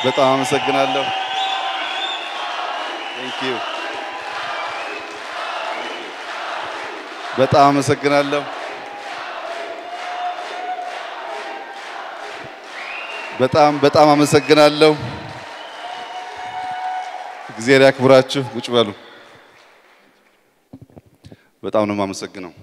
በጣም አመሰግናለሁ። ቴንክ ዩ በጣም አመሰግናለሁ። በጣም በጣም አመሰግናለሁ። እግዚአብሔር ያክብራችሁ። ቁጭ በሉ። በጣም ነው የማመሰግነው።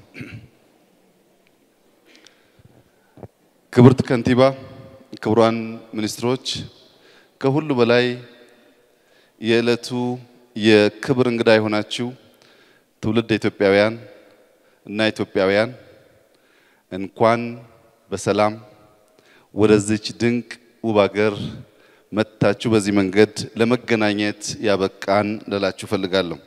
ክብርት ከንቲባ፣ ክቡራን ሚኒስትሮች፣ ከሁሉ በላይ የዕለቱ የክብር እንግዳ የሆናችሁ ትውልድ ኢትዮጵያውያን እና ኢትዮጵያውያን እንኳን በሰላም ወደዚች ድንቅ ውብ ሀገር መጥታችሁ በዚህ መንገድ ለመገናኘት ያበቃን ልላችሁ ፈልጋለሁ።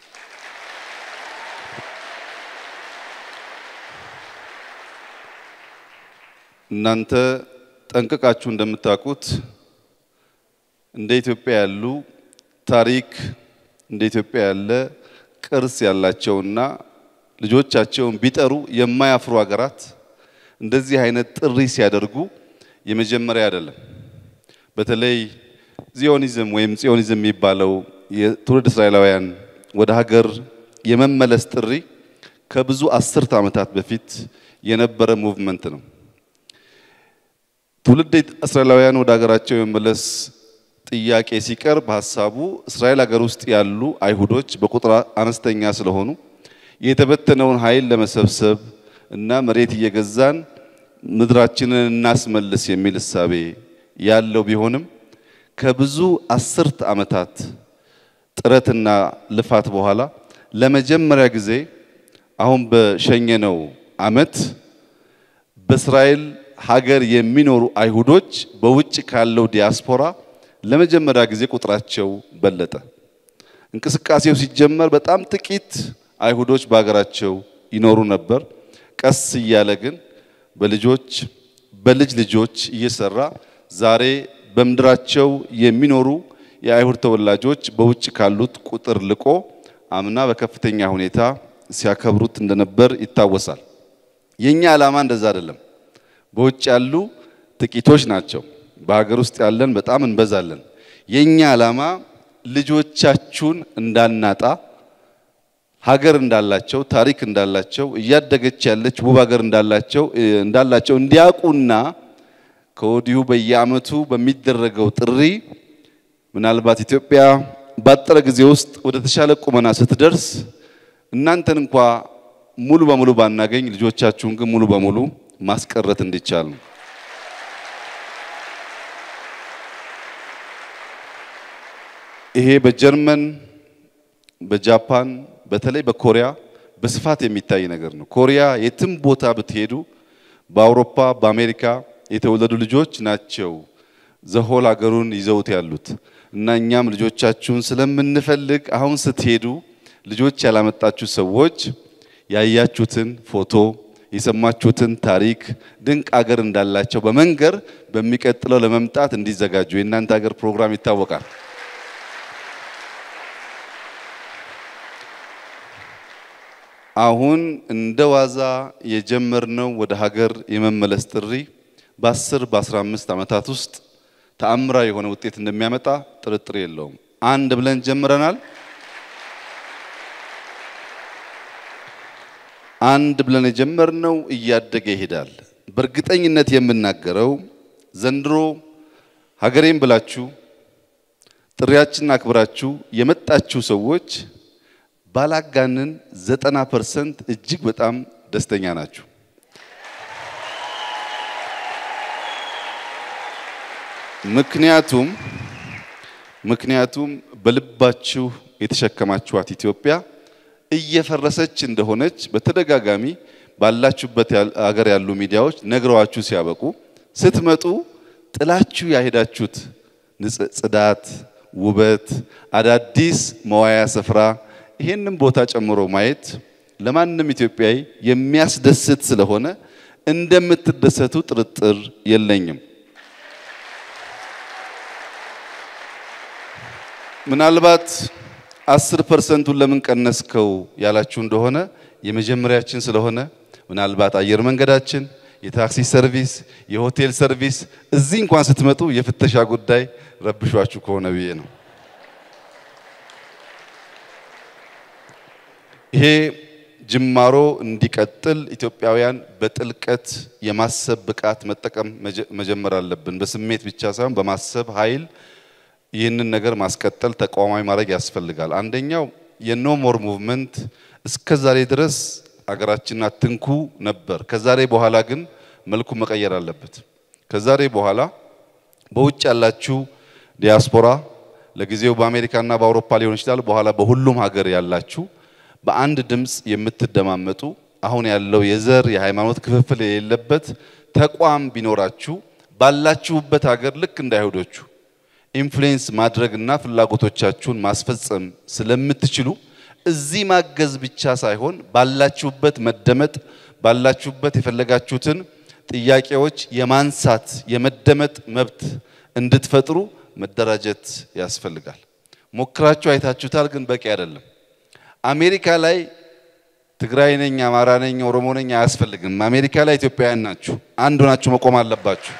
እናንተ ጠንቅቃችሁ እንደምታውቁት እንደ ኢትዮጵያ ያሉ ታሪክ እንደ ኢትዮጵያ ያለ ቅርስ ያላቸውና ልጆቻቸውን ቢጠሩ የማያፍሩ ሀገራት እንደዚህ አይነት ጥሪ ሲያደርጉ የመጀመሪያ አይደለም። በተለይ ዚዮኒዝም ወይም ጽዮኒዝም የሚባለው የትውልድ እስራኤላውያን ወደ ሀገር የመመለስ ጥሪ ከብዙ አስርት ዓመታት በፊት የነበረ ሙቭመንት ነው። ትውልድ እስራኤላውያን ወደ ሀገራቸው የመመለስ ጥያቄ ሲቀርብ ሀሳቡ እስራኤል ሀገር ውስጥ ያሉ አይሁዶች በቁጥር አነስተኛ ስለሆኑ የተበተነውን ኃይል ለመሰብሰብ እና መሬት እየገዛን ምድራችንን እናስመልስ የሚል እሳቤ ያለው ቢሆንም ከብዙ አስርት ዓመታት ጥረትና ልፋት በኋላ ለመጀመሪያ ጊዜ አሁን በሸኘነው ዓመት በእስራኤል ሀገር የሚኖሩ አይሁዶች በውጭ ካለው ዲያስፖራ ለመጀመሪያ ጊዜ ቁጥራቸው በለጠ። እንቅስቃሴው ሲጀመር በጣም ጥቂት አይሁዶች በሀገራቸው ይኖሩ ነበር። ቀስ እያለ ግን በልጆች በልጅ ልጆች እየሰራ ዛሬ በምድራቸው የሚኖሩ የአይሁድ ተወላጆች በውጭ ካሉት ቁጥር ልቆ አምና በከፍተኛ ሁኔታ ሲያከብሩት እንደነበር ይታወሳል። የኛ ዓላማ እንደዛ አይደለም። በውጭ ያሉ ጥቂቶች ናቸው። በሀገር ውስጥ ያለን በጣም እንበዛለን። የኛ ዓላማ ልጆቻችሁን እንዳናጣ ሀገር እንዳላቸው ታሪክ እንዳላቸው እያደገች ያለች ውብ ሀገር እንዳላቸው እንዳላቸው እንዲያውቁና ከወዲሁ በየዓመቱ በሚደረገው ጥሪ ምናልባት ኢትዮጵያ ባጠረ ጊዜ ውስጥ ወደ ተሻለ ቁመና ስትደርስ እናንተን እንኳ ሙሉ በሙሉ ባናገኝ ልጆቻችሁን ግን ሙሉ በሙሉ ማስቀረት እንዲቻል ነው። ይሄ በጀርመን በጃፓን በተለይ በኮሪያ በስፋት የሚታይ ነገር ነው። ኮሪያ የትም ቦታ ብትሄዱ በአውሮፓ በአሜሪካ የተወለዱ ልጆች ናቸው ዘሆል ሀገሩን ይዘውት ያሉት እና እኛም ልጆቻችሁን ስለምንፈልግ አሁን ስትሄዱ ልጆች ያላመጣችሁ ሰዎች ያያችሁትን ፎቶ የሰማችሁትን ታሪክ ድንቅ ሀገር እንዳላቸው በመንገር በሚቀጥለው ለመምጣት እንዲዘጋጁ የእናንተ ሀገር ፕሮግራም ይታወቃል። አሁን እንደ ዋዛ የጀመርነው ወደ ሀገር የመመለስ ጥሪ በ10 በ15 ዓመታት ውስጥ ተአምራዊ የሆነ ውጤት እንደሚያመጣ ጥርጥር የለውም። አንድ ብለን ጀምረናል። አንድ ብለን የጀመርነው እያደገ ይሄዳል። በእርግጠኝነት የምናገረው ዘንድሮ ሀገሬን ብላችሁ ጥሪያችንን አክብራችሁ የመጣችሁ ሰዎች ባላጋንን ዘጠና ፐርሰንት እጅግ በጣም ደስተኛ ናችሁ። ምክንያቱም ምክንያቱም በልባችሁ የተሸከማችኋት ኢትዮጵያ እየፈረሰች እንደሆነች በተደጋጋሚ ባላችሁበት ሀገር ያሉ ሚዲያዎች ነግረዋችሁ ሲያበቁ ስትመጡ ጥላችሁ ያሄዳችሁት ጽዳት፣ ውበት፣ አዳዲስ መዋያ ስፍራ ይሄንን ቦታ ጨምሮ ማየት ለማንም ኢትዮጵያዊ የሚያስደስት ስለሆነ እንደምትደሰቱ ጥርጥር የለኝም። ምናልባት አስር ፐርሰንቱን ለምን ቀነስከው ያላችሁ እንደሆነ የመጀመሪያችን ስለሆነ ምናልባት አየር መንገዳችን የታክሲ ሰርቪስ፣ የሆቴል ሰርቪስ እዚህ እንኳን ስትመጡ የፍተሻ ጉዳይ ረብሿችሁ ከሆነ ብዬ ነው። ይሄ ጅማሮ እንዲቀጥል ኢትዮጵያውያን በጥልቀት የማሰብ ብቃት መጠቀም መጀመር አለብን። በስሜት ብቻ ሳይሆን በማሰብ ኃይል ይህንን ነገር ማስቀጠል ተቋማዊ ማድረግ ያስፈልጋል። አንደኛው የኖ ሞር ሙቭመንት እስከ ዛሬ ድረስ አገራችንን አትንኩ ነበር። ከዛሬ በኋላ ግን መልኩ መቀየር አለበት። ከዛሬ በኋላ በውጭ ያላችሁ ዲያስፖራ ለጊዜው በአሜሪካና በአውሮፓ ሊሆን ይችላል፣ በኋላ በሁሉም ሀገር ያላችሁ በአንድ ድምፅ የምትደማመጡ አሁን ያለው የዘር የሃይማኖት ክፍፍል የሌለበት ተቋም ቢኖራችሁ ባላችሁበት ሀገር ልክ እንደ አይሁዶቹ ኢንፍሉዌንስ ማድረግና ፍላጎቶቻችሁን ማስፈጸም ስለምትችሉ እዚህ ማገዝ ብቻ ሳይሆን ባላችሁበት መደመጥ ባላችሁበት የፈለጋችሁትን ጥያቄዎች የማንሳት የመደመጥ መብት እንድትፈጥሩ መደራጀት ያስፈልጋል። ሞክራችሁ አይታችሁታል፣ ግን በቂ አይደለም። አሜሪካ ላይ ትግራይ ነኝ፣ አማራ ነኝ፣ ኦሮሞ ነኝ አያስፈልግም። አሜሪካ ላይ ኢትዮጵያውያን ናችሁ፣ አንድ ሆናችሁ መቆም አለባችሁ።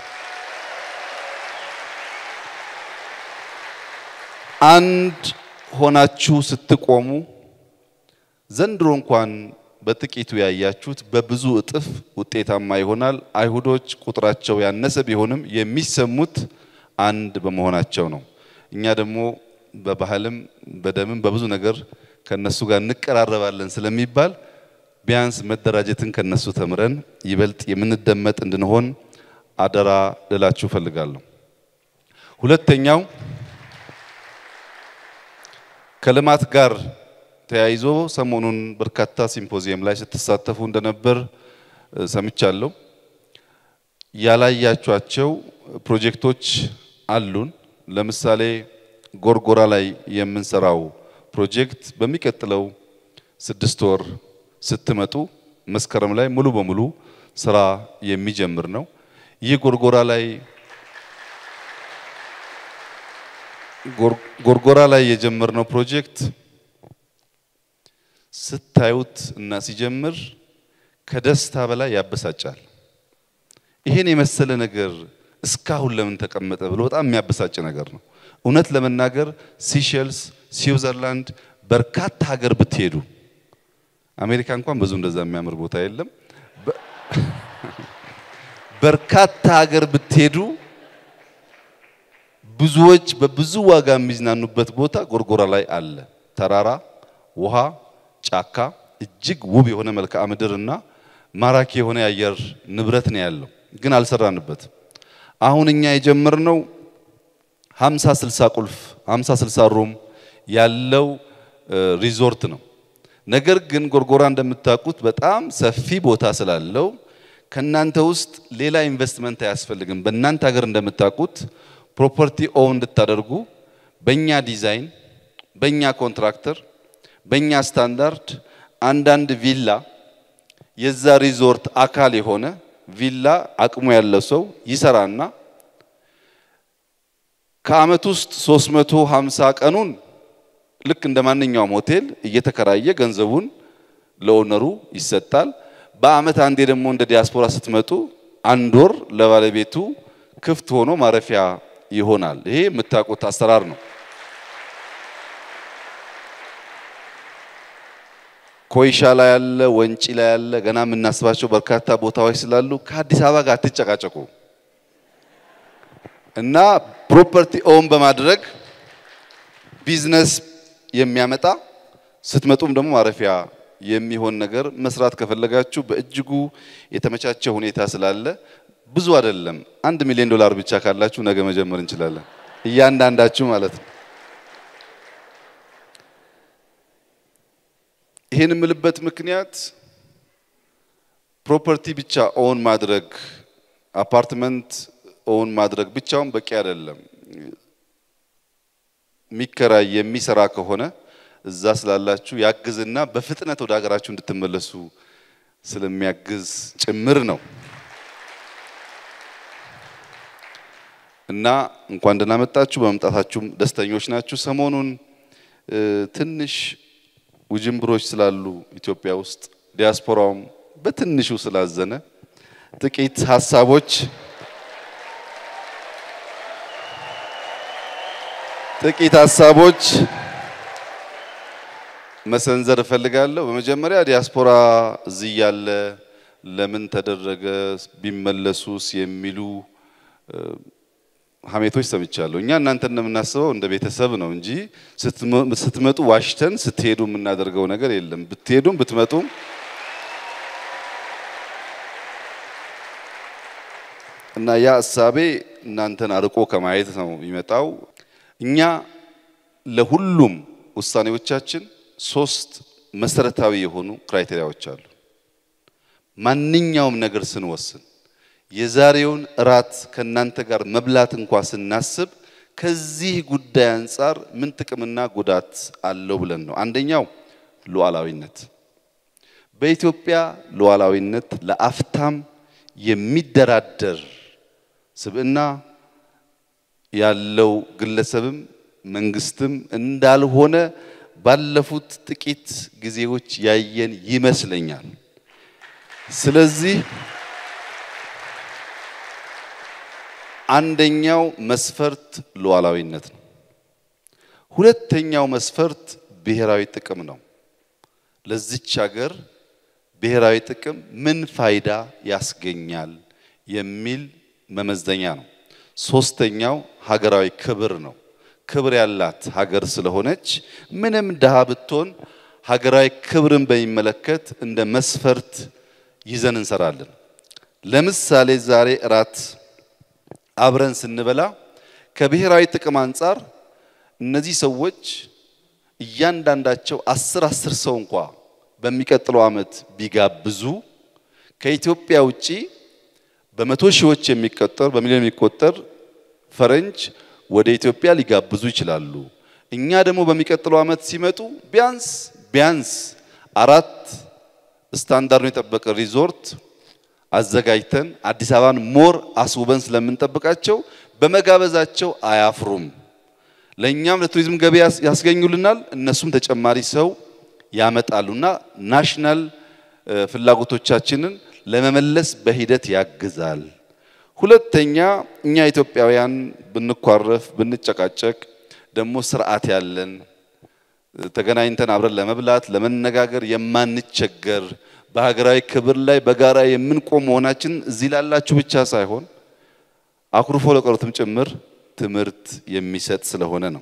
አንድ ሆናችሁ ስትቆሙ ዘንድሮ እንኳን በጥቂቱ ያያችሁት በብዙ እጥፍ ውጤታማ ይሆናል። አይሁዶች ቁጥራቸው ያነሰ ቢሆንም የሚሰሙት አንድ በመሆናቸው ነው። እኛ ደግሞ በባህልም በደምም በብዙ ነገር ከነሱ ጋር እንቀራረባለን ስለሚባል ቢያንስ መደራጀትን ከነሱ ተምረን ይበልጥ የምንደመጥ እንድንሆን አደራ ልላችሁ እፈልጋለሁ። ሁለተኛው ከልማት ጋር ተያይዞ ሰሞኑን በርካታ ሲምፖዚየም ላይ ስትሳተፉ እንደነበር ሰምቻለሁ። ያላያችኋቸው ፕሮጀክቶች አሉን። ለምሳሌ ጎርጎራ ላይ የምንሰራው ፕሮጀክት በሚቀጥለው ስድስት ወር ስትመጡ መስከረም ላይ ሙሉ በሙሉ ስራ የሚጀምር ነው። ይህ ጎርጎራ ላይ ጎርጎራ ላይ የጀመርነው ፕሮጀክት ስታዩት እና ሲጀምር ከደስታ በላይ ያበሳጫል። ይሄን የመሰለ ነገር እስካሁን ለምን ተቀመጠ ብሎ በጣም የሚያበሳጭ ነገር ነው። እውነት ለመናገር ሲሸልስ፣ ስዊዘርላንድ በርካታ ሀገር ብትሄዱ አሜሪካ እንኳን ብዙ እንደዛ የሚያምር ቦታ የለም። በርካታ ሀገር ብትሄዱ ብዙዎች በብዙ ዋጋ የሚዝናኑበት ቦታ ጎርጎራ ላይ አለ። ተራራ፣ ውሃ፣ ጫካ፣ እጅግ ውብ የሆነ መልክዓ ምድር እና ማራኪ የሆነ የአየር ንብረት ነው ያለው፣ ግን አልሰራንበትም። አሁን እኛ የጀመርነው 50 60 ቁልፍ 50 60 ሩም ያለው ሪዞርት ነው። ነገር ግን ጎርጎራ እንደምታውቁት በጣም ሰፊ ቦታ ስላለው ከናንተ ውስጥ ሌላ ኢንቨስትመንት አያስፈልግም። በእናንተ ሀገር እንደምታውቁት ፕሮፐርቲ ኦውን እንድታደርጉ በእኛ ዲዛይን፣ በእኛ ኮንትራክተር፣ በእኛ ስታንዳርድ አንዳንድ ቪላ የዛ ሪዞርት አካል የሆነ ቪላ አቅሙ ያለው ሰው ይሰራና ከአመት ውስጥ 350 ቀኑን ልክ እንደ ማንኛውም ሆቴል እየተከራየ ገንዘቡን ለኦነሩ ይሰጣል። በአመት አንዴ ደግሞ እንደ ዲያስፖራ ስትመጡ አንድ ወር ለባለቤቱ ክፍት ሆኖ ማረፊያ ይሆናል። ይሄ የምታውቁት አሰራር ነው። ኮይሻ ላይ ያለ፣ ወንጪ ላይ ያለ ገና የምናስባቸው በርካታ ቦታዎች ስላሉ ከአዲስ አበባ ጋር አትጨቃጨቁ እና ፕሮፐርቲ ኦን በማድረግ ቢዝነስ የሚያመጣ ስትመጡም ደግሞ ማረፊያ የሚሆን ነገር መስራት ከፈለጋችሁ በእጅጉ የተመቻቸ ሁኔታ ስላለ ብዙ አይደለም። አንድ ሚሊዮን ዶላር ብቻ ካላችሁ ነገ መጀመር እንችላለን፣ እያንዳንዳችሁ ማለት ነው። ይህን የምልበት ምክንያት ፕሮፐርቲ ብቻ ኦን ማድረግ አፓርትመንት ኦን ማድረግ ብቻውን በቂ አይደለም። የሚከራይ የሚሰራ ከሆነ እዛ ስላላችሁ ያግዝና በፍጥነት ወደ ሀገራችሁ እንድትመለሱ ስለሚያግዝ ጭምር ነው እና እንኳን ደህና መጣችሁ። በመምጣታችሁም ደስተኞች ናችሁ። ሰሞኑን ትንሽ ውጅንብሮች ስላሉ ኢትዮጵያ ውስጥ ዲያስፖራውም በትንሹ ስላዘነ ጥቂት ሀሳቦች ጥቂት ሀሳቦች መሰንዘር እፈልጋለሁ። በመጀመሪያ ዲያስፖራ እዚህ ያለ ለምን ተደረገ ቢመለሱስ የሚሉ ሀሜቶች ሰምቻለሁ። እኛ እናንተ እንደምናስበው እንደ ቤተሰብ ነው እንጂ ስትመጡ ዋሽተን ስትሄዱ የምናደርገው ነገር የለም። ብትሄዱም ብትመጡም እና ያ እሳቤ እናንተን አርቆ ከማየት ነው የሚመጣው። እኛ ለሁሉም ውሳኔዎቻችን ሶስት መሰረታዊ የሆኑ ክራይቴሪያዎች አሉ። ማንኛውም ነገር ስንወስን የዛሬውን እራት ከእናንተ ጋር መብላት እንኳ ስናስብ ከዚህ ጉዳይ አንጻር ምን ጥቅምና ጉዳት አለው ብለን ነው። አንደኛው ሉዓላዊነት። በኢትዮጵያ ሉዓላዊነት ለአፍታም የሚደራደር ስብዕና ያለው ግለሰብም መንግስትም እንዳልሆነ ባለፉት ጥቂት ጊዜዎች ያየን ይመስለኛል። ስለዚህ አንደኛው መስፈርት ሉዓላዊነት ነው። ሁለተኛው መስፈርት ብሔራዊ ጥቅም ነው። ለዚች ሀገር ብሔራዊ ጥቅም ምን ፋይዳ ያስገኛል የሚል መመዘኛ ነው። ሶስተኛው ሀገራዊ ክብር ነው። ክብር ያላት ሀገር ስለሆነች ምንም ድሃ ብትሆን ሀገራዊ ክብርን በሚመለከት እንደ መስፈርት ይዘን እንሰራለን። ለምሳሌ ዛሬ እራት አብረን ስንበላ ከብሔራዊ ጥቅም አንጻር እነዚህ ሰዎች እያንዳንዳቸው አስር አስር ሰው እንኳ በሚቀጥለው ዓመት ቢጋብዙ ከኢትዮጵያ ውጪ በመቶ ሺዎች የሚቆጠር በሚሊዮን የሚቆጠር ፈረንጅ ወደ ኢትዮጵያ ሊጋብዙ ይችላሉ። እኛ ደግሞ በሚቀጥለው ዓመት ሲመጡ ቢያንስ ቢያንስ አራት ስታንዳርዱን የጠበቀ ሪዞርት አዘጋጅተን አዲስ አበባን ሞር አስውበን ስለምንጠብቃቸው በመጋበዛቸው አያፍሩም። ለእኛም ለቱሪዝም ገቢ ያስገኙልናል፣ እነሱም ተጨማሪ ሰው ያመጣሉና ናሽናል ፍላጎቶቻችንን ለመመለስ በሂደት ያግዛል። ሁለተኛ እኛ ኢትዮጵያውያን ብንኳረፍ ብንጨቃጨቅ ደግሞ ስርዓት ያለን ተገናኝተን አብረን ለመብላት ለመነጋገር የማንቸገር በሀገራዊ ክብር ላይ በጋራ የምንቆም መሆናችን እዚህ ላላችሁ ብቻ ሳይሆን አኩርፎ ለቀሩትም ጭምር ትምህርት የሚሰጥ ስለሆነ ነው።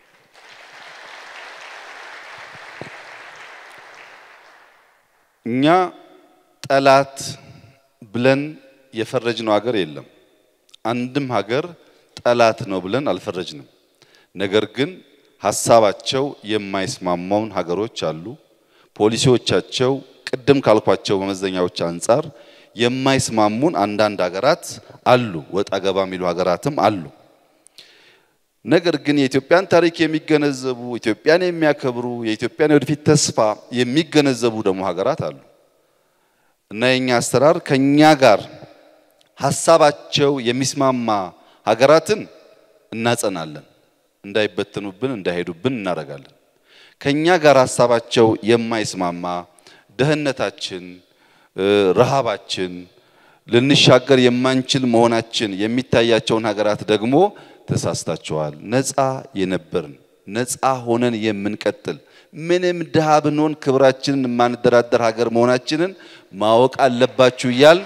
እኛ ጠላት ብለን የፈረጅነው ሀገር የለም። አንድም ሀገር ጠላት ነው ብለን አልፈረጅንም። ነገር ግን ሀሳባቸው የማይስማማውን ሀገሮች አሉ። ፖሊሲዎቻቸው ቅድም ካልኳቸው መመዘኛዎች አንጻር የማይስማሙን አንዳንድ ሀገራት አሉ። ወጣ ገባ የሚሉ ሀገራትም አሉ። ነገር ግን የኢትዮጵያን ታሪክ የሚገነዘቡ ኢትዮጵያን የሚያከብሩ የኢትዮጵያን የወደፊት ተስፋ የሚገነዘቡ ደግሞ ሀገራት አሉ እና የኛ አሰራር ከኛ ጋር ሀሳባቸው የሚስማማ ሀገራትን እናጸናለን፣ እንዳይበተኑብን እንዳይሄዱብን እናደርጋለን። ከኛ ጋር ሀሳባቸው የማይስማማ ደህንነታችን፣ ረሃባችን፣ ልንሻገር የማንችል መሆናችን የሚታያቸውን ሀገራት ደግሞ ተሳስታቸዋል፣ ነፃ የነበርን ነፃ ሆነን የምንቀጥል ምንም ድሃ ብንሆን ክብራችንን የማንደራደር ሀገር መሆናችንን ማወቅ አለባችሁ እያል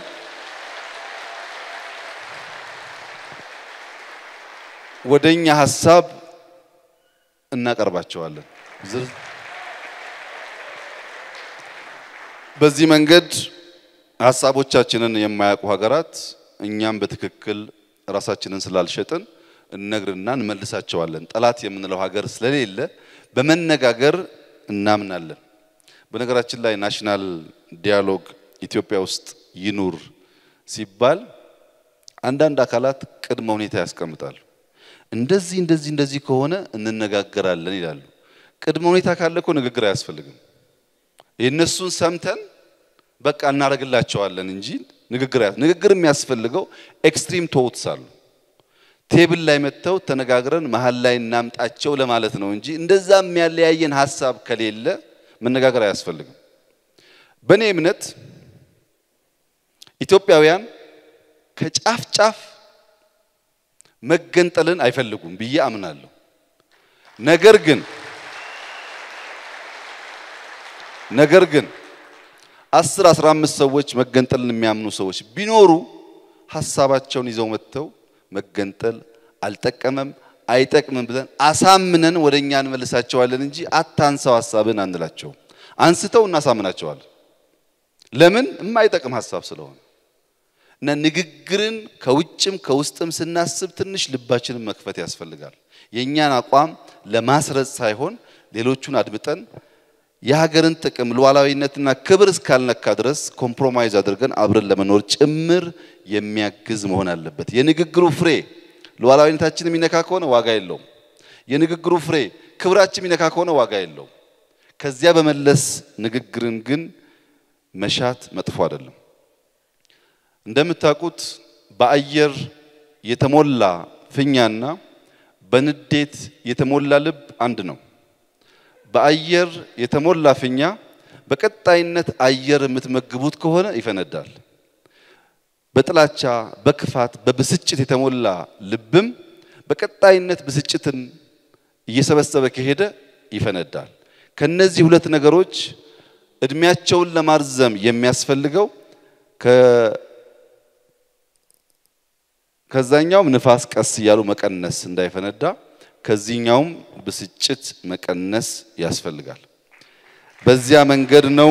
ወደኛ ሀሳብ እናቀርባቸዋለን። በዚህ መንገድ ሀሳቦቻችንን የማያውቁ ሀገራት እኛም በትክክል ራሳችንን ስላልሸጥን እነግርና እንመልሳቸዋለን። ጠላት የምንለው ሀገር ስለሌለ በመነጋገር እናምናለን። በነገራችን ላይ ናሽናል ዲያሎግ ኢትዮጵያ ውስጥ ይኑር ሲባል አንዳንድ አካላት ቅድመ ሁኔታ ያስቀምጣሉ። እንደዚህ እንደዚህ እንደዚህ ከሆነ እንነጋገራለን ይላሉ። ቅድመ ሁኔታ ካለ እኮ ንግግር አያስፈልግም። የእነሱን ሰምተን በቃ እናደርግላቸዋለን እንጂ ንግግር ንግግር የሚያስፈልገው ኤክስትሪም ቶትስ አሉ። ቴብል ላይ መጥተው ተነጋግረን መሀል ላይ እናምጣቸው ለማለት ነው እንጂ እንደዛ የሚያለያየን ሀሳብ ከሌለ መነጋገር አያስፈልግም። በእኔ እምነት ኢትዮጵያውያን ከጫፍ ጫፍ መገንጠልን አይፈልጉም ብዬ አምናለሁ። ነገር ግን ነገር ግን አስር አስራ አምስት ሰዎች መገንጠልን የሚያምኑ ሰዎች ቢኖሩ ሀሳባቸውን ይዘው መጥተው መገንጠል አልጠቀመም አይጠቅምም ብለን አሳምነን ወደ እኛ እንመልሳቸዋለን እንጂ አታንሳው ሀሳብን አንላቸውም። አንስተው እናሳምናቸዋለን። ለምን? የማይጠቅም ሀሳብ ስለሆነ እና ንግግርን ከውጭም ከውስጥም ስናስብ ትንሽ ልባችንን መክፈት ያስፈልጋል። የእኛን አቋም ለማስረጽ ሳይሆን ሌሎቹን አድምጠን የሀገርን ጥቅም ሉዓላዊነትና ክብር እስካልነካ ድረስ ኮምፕሮማይዝ አድርገን አብረን ለመኖር ጭምር የሚያግዝ መሆን አለበት። የንግግሩ ፍሬ ሉዓላዊነታችን የሚነካ ከሆነ ዋጋ የለውም። የንግግሩ ፍሬ ክብራችን የሚነካ ከሆነ ዋጋ የለውም። ከዚያ በመለስ ንግግርን ግን መሻት መጥፎ አይደለም። እንደምታውቁት በአየር የተሞላ ፊኛና በንዴት የተሞላ ልብ አንድ ነው። በአየር የተሞላ ፊኛ በቀጣይነት አየር የምትመግቡት ከሆነ ይፈነዳል። በጥላቻ፣ በክፋት፣ በብስጭት የተሞላ ልብም በቀጣይነት ብስጭትን እየሰበሰበ ከሄደ ይፈነዳል። ከነዚህ ሁለት ነገሮች እድሜያቸውን ለማርዘም የሚያስፈልገው ከዛኛውም ንፋስ ቀስ እያሉ መቀነስ እንዳይፈነዳ ከዚህኛውም ብስጭት መቀነስ ያስፈልጋል። በዚያ መንገድ ነው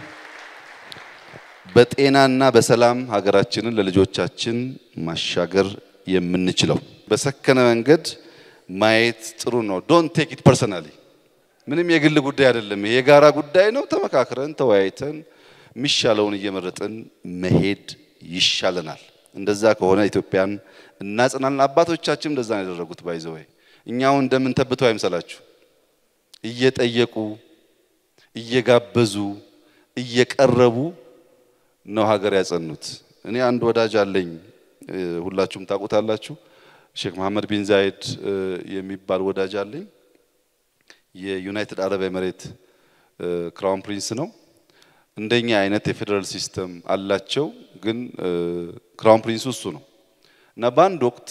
በጤናና በሰላም ሀገራችንን ለልጆቻችን ማሻገር የምንችለው። በሰከነ መንገድ ማየት ጥሩ ነው። ዶንት ቴክ ኢት ፐርሰናሊ። ምንም የግል ጉዳይ አይደለም። ይሄ የጋራ ጉዳይ ነው። ተመካክረን ተወያይተን የሚሻለውን እየመረጥን መሄድ ይሻለናል። እንደዛ ከሆነ ኢትዮጵያን እናጽናለን። አባቶቻችን እንደዛ ነው ያደረጉት። ባይዘወይ እኛው እንደምን ተብተው አይምሰላችሁ። እየጠየቁ እየጋበዙ እየቀረቡ ነው ሀገር ያጸኑት። እኔ አንድ ወዳጅ አለኝ፣ ሁላችሁም ታውቁታላችሁ። ሼክ መሐመድ ቢን ዛይድ የሚባል ወዳጅ አለኝ። የዩናይትድ አረብ ኤምሬት ክራውን ፕሪንስ ነው። እንደኛ አይነት የፌዴራል ሲስተም አላቸው፣ ግን ክራውን ፕሪንሱ እሱ ነው እና በአንድ ወቅት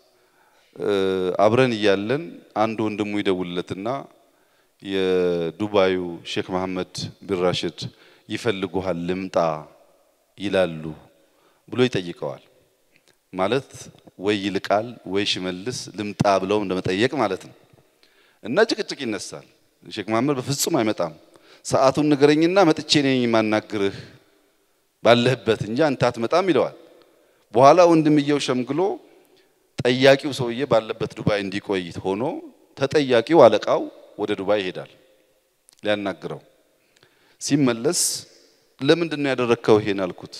አብረን እያለን አንድ ወንድሙ ይደውልለትና የዱባዩ ሼክ መሐመድ ቢን ራሽድ ይፈልጉሃል ልምጣ ይላሉ ብሎ ይጠይቀዋል። ማለት ወይ ይልቃል ወይ ሽመልስ ልምጣ ብለው እንደመጠየቅ ማለት ነው። እና ጭቅጭቅ ይነሳል። ሼክ መሐመድ በፍጹም አይመጣም፣ ሰዓቱን ንገረኝና መጥቼ ነኝ የማናግርህ ባለህበት እንጂ አንተ አትመጣም ይለዋል። በኋላ ወንድምየው ሸምግሎ ጠያቂው ሰውዬ ባለበት ዱባይ እንዲቆይ ሆኖ ተጠያቂው አለቃው ወደ ዱባይ ይሄዳል ሊያናግረው። ሲመለስ ለምንድን ነው ያደረግከው ይሄን አልኩት።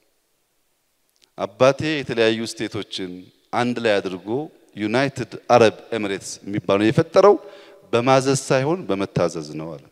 አባቴ የተለያዩ ስቴቶችን አንድ ላይ አድርጎ ዩናይትድ አረብ ኤሚሬትስ የሚባለው የፈጠረው በማዘዝ ሳይሆን በመታዘዝ ነው አለ።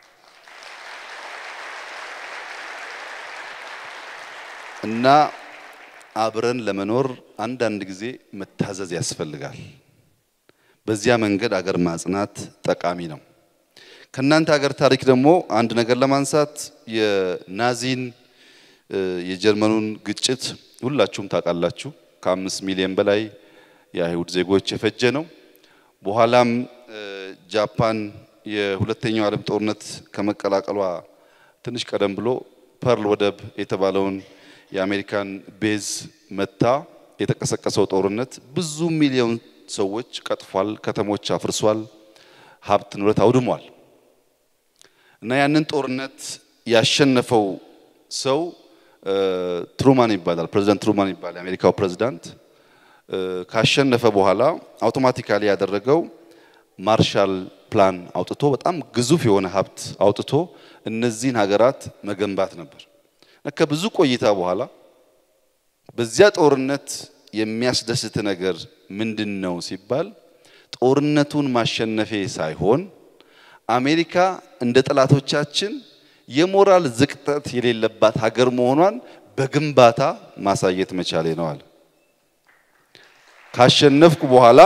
እና አብረን ለመኖር አንዳንድ ጊዜ መታዘዝ ያስፈልጋል። በዚያ መንገድ አገር ማጽናት ጠቃሚ ነው። ከእናንተ ሀገር ታሪክ ደግሞ አንድ ነገር ለማንሳት የናዚን የጀርመኑን ግጭት ሁላችሁም ታውቃላችሁ። ከአምስት ሚሊዮን በላይ የአይሁድ ዜጎች የፈጀ ነው። በኋላም ጃፓን የሁለተኛው ዓለም ጦርነት ከመቀላቀሏ ትንሽ ቀደም ብሎ ፐርል ወደብ የተባለውን የአሜሪካን ቤዝ መታ የተቀሰቀሰው ጦርነት ብዙ ሚሊዮን ሰዎች ቀጥፏል፣ ከተሞች አፍርሷል፣ ሀብት ንብረት አውድሟል። እና ያንን ጦርነት ያሸነፈው ሰው ትሩማን ይባላል። ፕሬዚዳንት ትሩማን ይባላል። የአሜሪካው ፕሬዚዳንት ካሸነፈ በኋላ አውቶማቲካሊ ያደረገው ማርሻል ፕላን አውጥቶ በጣም ግዙፍ የሆነ ሀብት አውጥቶ እነዚህን ሀገራት መገንባት ነበር። ከብዙ ቆይታ በኋላ በዚያ ጦርነት የሚያስደስት ነገር ምንድን ነው ሲባል ጦርነቱን ማሸነፌ ሳይሆን አሜሪካ እንደ ጠላቶቻችን የሞራል ዝቅጠት የሌለባት ሀገር መሆኗን በግንባታ ማሳየት መቻሌ ነው አለ። ካሸነፍኩ በኋላ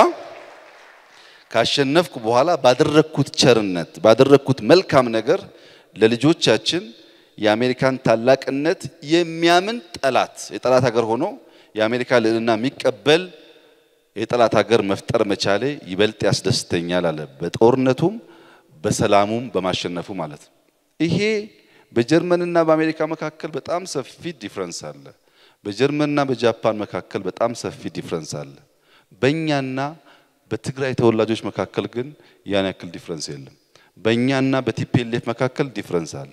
ካሸነፍኩ በኋላ ባደረግኩት ቸርነት ባደረግኩት መልካም ነገር ለልጆቻችን የአሜሪካን ታላቅነት የሚያምን ጠላት የጠላት ሀገር ሆኖ የአሜሪካ ልዕልና የሚቀበል የጠላት ሀገር መፍጠር መቻሌ ይበልጥ ያስደስተኛል አለ። በጦርነቱም በሰላሙም በማሸነፉ ማለት ነው። ይሄ በጀርመንና በአሜሪካ መካከል በጣም ሰፊ ዲፍረንስ አለ። በጀርመንና በጃፓን መካከል በጣም ሰፊ ዲፍረንስ አለ። በእኛና በትግራይ ተወላጆች መካከል ግን ያን ያክል ዲፍረንስ የለም። በእኛና በቲፒኤልኤፍ መካከል ዲፍረንስ አለ።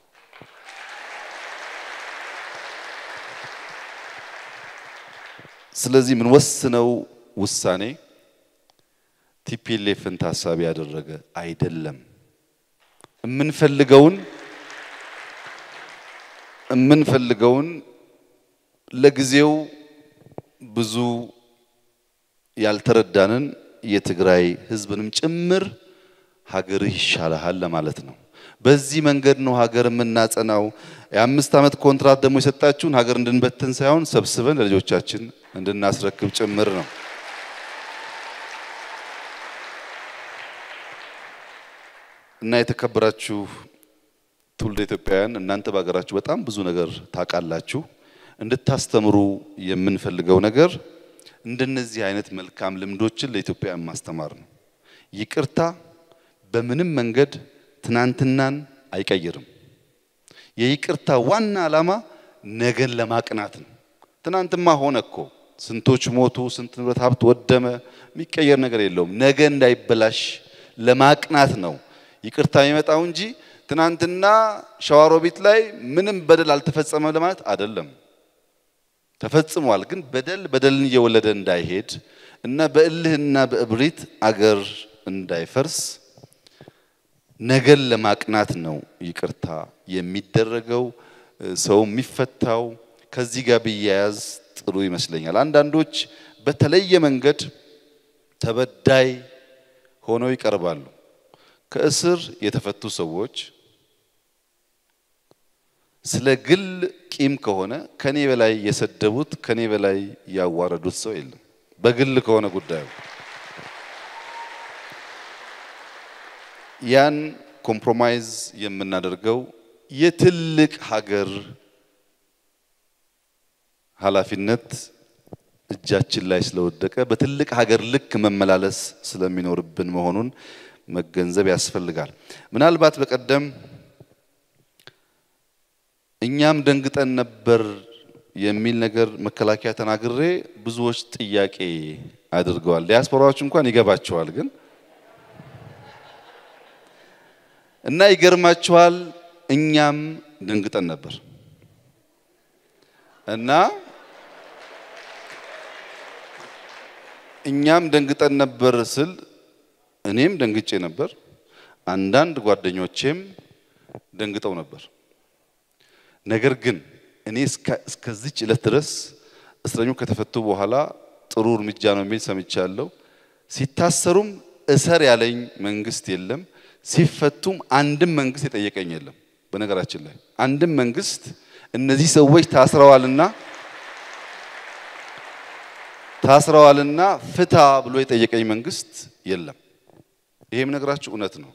ስለዚህ የምንወስነው ውሳኔ ቲፒኤልኤፍን ታሳቢ ያደረገ አይደለም። የምንፈልገውን የምንፈልገውን ለጊዜው ብዙ ያልተረዳንን የትግራይ ሕዝብንም ጭምር ሀገርህ ይሻልሃል ለማለት ነው። በዚህ መንገድ ነው ሀገር የምናጸናው። የአምስት ዓመት ኮንትራት ደግሞ የሰጣችሁን ሀገር እንድንበትን ሳይሆን ሰብስበን ለልጆቻችን እንድናስረክብ ጭምር ነው። እና የተከበራችሁ ትውልደ ኢትዮጵያውያን እናንተ በሀገራችሁ በጣም ብዙ ነገር ታውቃላችሁ። እንድታስተምሩ የምንፈልገው ነገር እንደነዚህ አይነት መልካም ልምዶችን ለኢትዮጵያውያን ማስተማር ነው። ይቅርታ በምንም መንገድ ትናንትናን አይቀይርም። የይቅርታ ዋና ዓላማ ነገን ለማቅናት ነው። ትናንትማ ሆነ እኮ ስንቶች ሞቱ፣ ስንት ንብረት ሀብት ወደመ፣ የሚቀየር ነገር የለውም። ነገ እንዳይበላሽ ለማቅናት ነው ይቅርታ የሚመጣው እንጂ ትናንትና ሸዋሮቢት ላይ ምንም በደል አልተፈጸመም ለማለት አይደለም። ተፈጽሟል። ግን በደል በደልን እየወለደ እንዳይሄድ እና በእልህና በእብሪት አገር እንዳይፈርስ ነገን ለማቅናት ነው ይቅርታ የሚደረገው። ሰው የሚፈታው ከዚህ ጋር ቢያያዝ ጥሩ ይመስለኛል። አንዳንዶች በተለየ መንገድ ተበዳይ ሆነው ይቀርባሉ። ከእስር የተፈቱ ሰዎች ስለ ግል ቂም ከሆነ ከኔ በላይ የሰደቡት ከኔ በላይ ያዋረዱት ሰው የለም። በግል ከሆነ ጉዳዩ ያን ኮምፕሮማይዝ የምናደርገው የትልቅ ሀገር ኃላፊነት እጃችን ላይ ስለወደቀ በትልቅ ሀገር ልክ መመላለስ ስለሚኖርብን መሆኑን መገንዘብ ያስፈልጋል። ምናልባት በቀደም እኛም ደንግጠን ነበር የሚል ነገር መከላከያ ተናግሬ ብዙዎች ጥያቄ አድርገዋል። ዲያስፖራዎች እንኳን ይገባቸዋል ግን እና ይገርማችኋል፣ እኛም ደንግጠን ነበር እና እኛም ደንግጠን ነበር ስል እኔም ደንግጬ ነበር። አንዳንድ ጓደኞቼም ደንግጠው ነበር። ነገር ግን እኔ እስከዚች ዕለት ድረስ እስረኞች ከተፈቱ በኋላ ጥሩ እርምጃ ነው የሚል ሰምቻለሁ። ሲታሰሩም እሰር ያለኝ መንግስት የለም። ሲፈቱም አንድም መንግስት የጠየቀኝ የለም። በነገራችን ላይ አንድም መንግስት እነዚህ ሰዎች ታስረዋልና ታስረዋልና ፍታ ብሎ የጠየቀኝ መንግስት የለም። ይሄም ነገራችሁ እውነት ነው።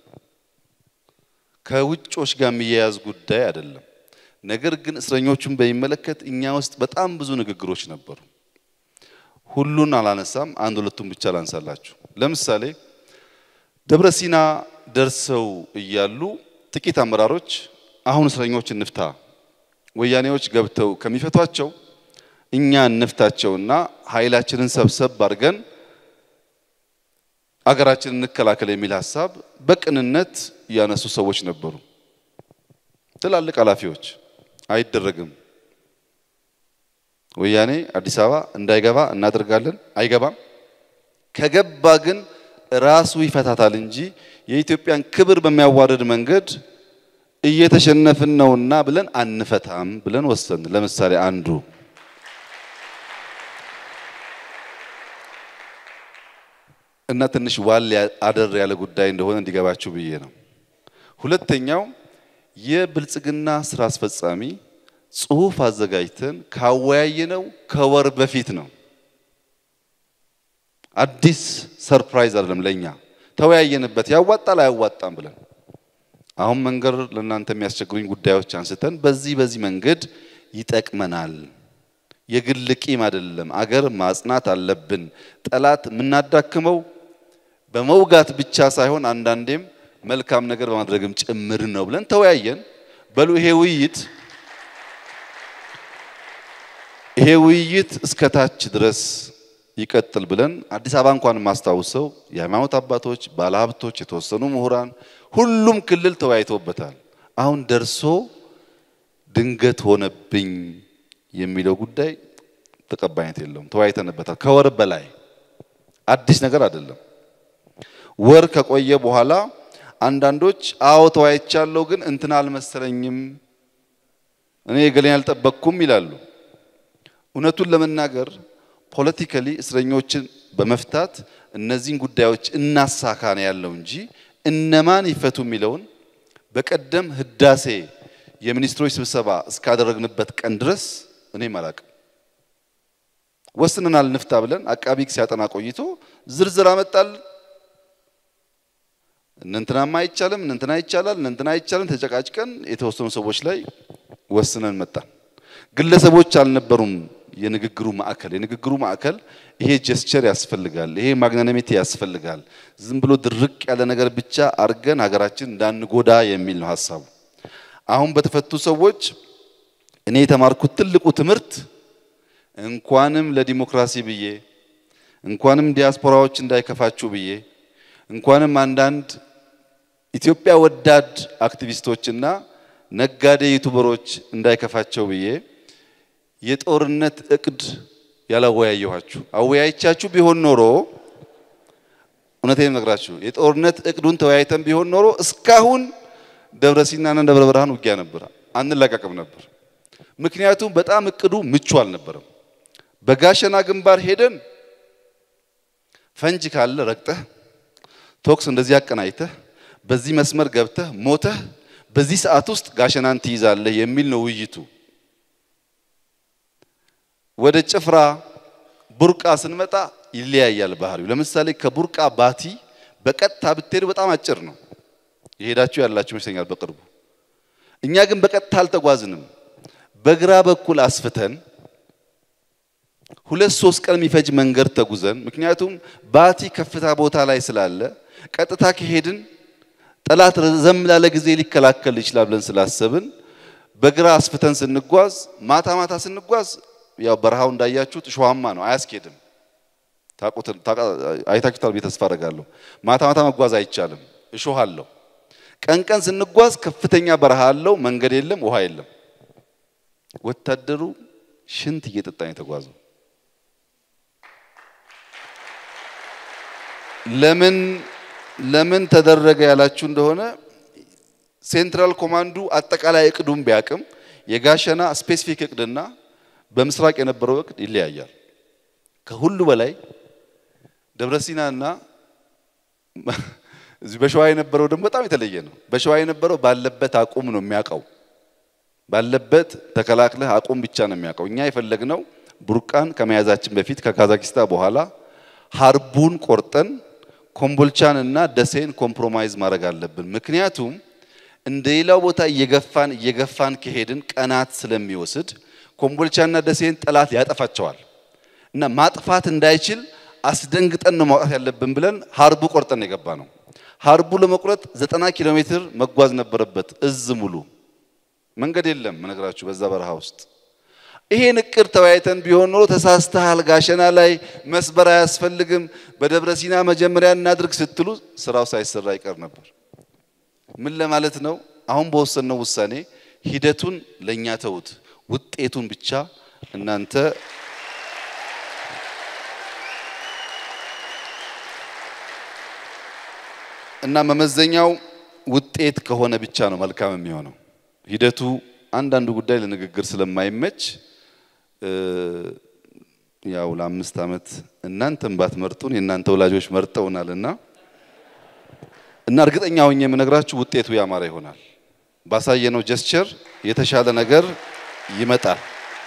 ከውጮች ጋር የሚያያዝ ጉዳይ አይደለም። ነገር ግን እስረኞቹን በሚመለከት እኛ ውስጥ በጣም ብዙ ንግግሮች ነበሩ። ሁሉን አላነሳም፣ አንድ ሁለቱን ብቻ ላንሳላችሁ። ለምሳሌ ደብረ ሲና ደርሰው እያሉ ጥቂት አመራሮች አሁን እስረኞች እንፍታ፣ ወያኔዎች ገብተው ከሚፈቷቸው እኛ እንፍታቸውና ኃይላችንን ሰብሰብ አድርገን አገራችንን እንከላከል የሚል ሀሳብ በቅንነት ያነሱ ሰዎች ነበሩ። ትላልቅ ኃላፊዎች አይደረግም፣ ወያኔ አዲስ አበባ እንዳይገባ እናደርጋለን። አይገባም። ከገባ ግን ራሱ ይፈታታል እንጂ የኢትዮጵያን ክብር በሚያዋርድ መንገድ እየተሸነፍን ነውና ብለን አንፈታም ብለን ወሰን። ለምሳሌ አንዱ እና ትንሽ ዋል አደር ያለ ጉዳይ እንደሆነ እንዲገባችሁ ብዬ ነው። ሁለተኛው የብልጽግና ስራ አስፈጻሚ ጽሁፍ አዘጋጅተን ካወያየነው ከወር በፊት ነው። አዲስ ሰርፕራይዝ አይደለም ለኛ። ተወያየንበት፣ ያዋጣል አያዋጣም ብለን አሁን መንገድ ለእናንተ የሚያስቸግሩኝ ጉዳዮች አንስተን በዚህ በዚህ መንገድ ይጠቅመናል። የግል ቂም አይደለም፣ አገር ማጽናት አለብን። ጠላት የምናዳክመው በመውጋት ብቻ ሳይሆን አንዳንዴም መልካም ነገር በማድረግም ጭምር ነው ብለን ተወያየን። በሉ ይሄ ውይይት ይሄ ውይይት እስከ ታች ድረስ ይቀጥል ብለን አዲስ አበባ እንኳን የማስታውሰው የሃይማኖት አባቶች፣ ባለሀብቶች፣ የተወሰኑ ምሁራን፣ ሁሉም ክልል ተወያይተውበታል። አሁን ደርሶ ድንገት ሆነብኝ የሚለው ጉዳይ ተቀባይነት የለውም። ተወያይተንበታል። ከወር በላይ አዲስ ነገር አይደለም። ወር ከቆየ በኋላ አንዳንዶች አዎ ተወያይቻለሁ፣ ግን እንትና አልመሰለኝም፣ እኔ የገሌን አልጠበቅኩም ይላሉ። እውነቱን ለመናገር ፖለቲካሊ እስረኞችን በመፍታት እነዚህን ጉዳዮች እናሳካ ነው ያለው እንጂ እነማን ይፈቱ የሚለውን በቀደም ህዳሴ የሚኒስትሮች ስብሰባ እስካደረግንበት ቀን ድረስ እኔም አላቅም። ወስነናል ንፍታ ብለን አቃቢ ሕግ ሲያጠና ቆይቶ ዝርዝር አመጣል። እነንትናማ አይቻልም፣ እነንትና ይቻላል፣ እነንትና አይቻልም። ተጨቃጭቀን የተወሰኑ ሰዎች ላይ ወስነን መጣን። ግለሰቦች አልነበሩም የንግግሩ ማዕከል። የንግግሩ ማዕከል ይሄ ጀስቸር ያስፈልጋል፣ ይሄ ማግናኒሚቲ ያስፈልጋል። ዝም ብሎ ድርቅ ያለ ነገር ብቻ አርገን ሀገራችን እንዳንጎዳ የሚል ነው ሀሳቡ። አሁን በተፈቱ ሰዎች እኔ የተማርኩት ትልቁ ትምህርት እንኳንም ለዲሞክራሲ ብዬ እንኳንም ዲያስፖራዎች እንዳይከፋችሁ ብዬ እንኳንም አንዳንድ ኢትዮጵያ ወዳድ አክቲቪስቶችና ነጋዴ ዩቱበሮች እንዳይከፋቸው ብዬ የጦርነት እቅድ ያላወያየኋችሁ አወያይቻችሁ ቢሆን ኖሮ እውነቴን ነግራችሁ የጦርነት እቅዱን ተወያይተን ቢሆን ኖሮ እስካሁን ደብረ ሲናና ደብረ ብርሃን ውጊያ ነበር፣ አንለቀቅም ነበር። ምክንያቱም በጣም እቅዱ ምቹ አልነበረም። በጋሸና ግንባር ሄደን ፈንጅ ካለ ረግጠህ ቶክስ እንደዚህ አቀናይተህ በዚህ መስመር ገብተህ ሞተህ በዚህ ሰዓት ውስጥ ጋሸናን ትይዛለህ የሚል ነው ውይይቱ። ወደ ጭፍራ ቡርቃ ስንመጣ ይለያያል ባህሪው። ለምሳሌ ከቡርቃ ባቲ በቀጥታ ብትሄዱ በጣም አጭር ነው። የሄዳችሁ ያላችሁ ይመስለኛል በቅርቡ። እኛ ግን በቀጥታ አልተጓዝንም። በግራ በኩል አስፍተን ሁለት ሶስት ቀን የሚፈጅ መንገድ ተጉዘን፣ ምክንያቱም ባቲ ከፍታ ቦታ ላይ ስላለ ቀጥታ ከሄድን ጠላት ረዘም ላለ ጊዜ ሊከላከል ይችላል ብለን ስላሰብን በግራ አስፍተን ስንጓዝ፣ ማታ ማታ ስንጓዝ ያው በረሃው እንዳያችሁት እሾሃማ ነው፣ አያስኬድም። አይታችሁታል ብዬ ተስፋ አደርጋለሁ። ማታ ማታ መጓዝ አይቻልም፣ እሾህ አለው። ቀን ቀን ስንጓዝ ከፍተኛ በረሃ አለው፣ መንገድ የለም፣ ውሃ የለም። ወታደሩ ሽንት እየጠጣ ነው የተጓዘው። ለምን ለምን ተደረገ ያላችሁ እንደሆነ ሴንትራል ኮማንዱ አጠቃላይ እቅዱን ቢያቅም የጋሸና ስፔሲፊክ እቅድና በምስራቅ የነበረው እቅድ ይለያያል። ከሁሉ በላይ ደብረሲናና እዚህ በሸዋ የነበረው ደግሞ በጣም የተለየ ነው። በሸዋ የነበረው ባለበት አቁም ነው የሚያውቀው። ባለበት ተከላክለህ አቁም ብቻ ነው የሚያውቀው። እኛ የፈለግነው ቡርቃን ከመያዛችን በፊት ከካዛኪስታን በኋላ ሀርቡን ቆርጠን ኮምቦልቻን እና ደሴን ኮምፕሮማይዝ ማድረግ አለብን። ምክንያቱም እንደ ሌላው ቦታ እየገፋን እየገፋን ከሄድን ቀናት ስለሚወስድ ኮምቦልቻና ደሴን ጠላት ያጠፋቸዋል እና ማጥፋት እንዳይችል አስደንግጠን ነው ማውጣት ያለብን ብለን ሀርቡ ቆርጠን የገባ ነው። ሀርቡ ለመቁረጥ ዘጠና ኪሎ ሜትር መጓዝ ነበረበት። እዝ ሙሉ መንገድ የለም መነግራችሁ በዛ በረሃ ውስጥ። ይሄን እቅድ ተወያይተን ቢሆን ኖሮ ተሳስተሃል፣ ጋሸና ላይ መስበር አያስፈልግም፣ በደብረ ሲና መጀመሪያ እናድርግ ስትሉ ስራው ሳይሰራ ይቀር ነበር። ምን ለማለት ነው? አሁን በወሰነው ውሳኔ ሂደቱን ለእኛ ተውት፣ ውጤቱን ብቻ እናንተ እና መመዘኛው ውጤት ከሆነ ብቻ ነው መልካም የሚሆነው። ሂደቱ አንዳንዱ ጉዳይ ለንግግር ስለማይመች ያው ለአምስት ዓመት እናንተም ባትመርጡን የእናንተ ወላጆች መርጠውናልና እና እርግጠኛ ሆኜ የምነግራችሁ ውጤቱ ያማረ ይሆናል። ባሳየነው ጀስቸር የተሻለ ነገር ይመጣል።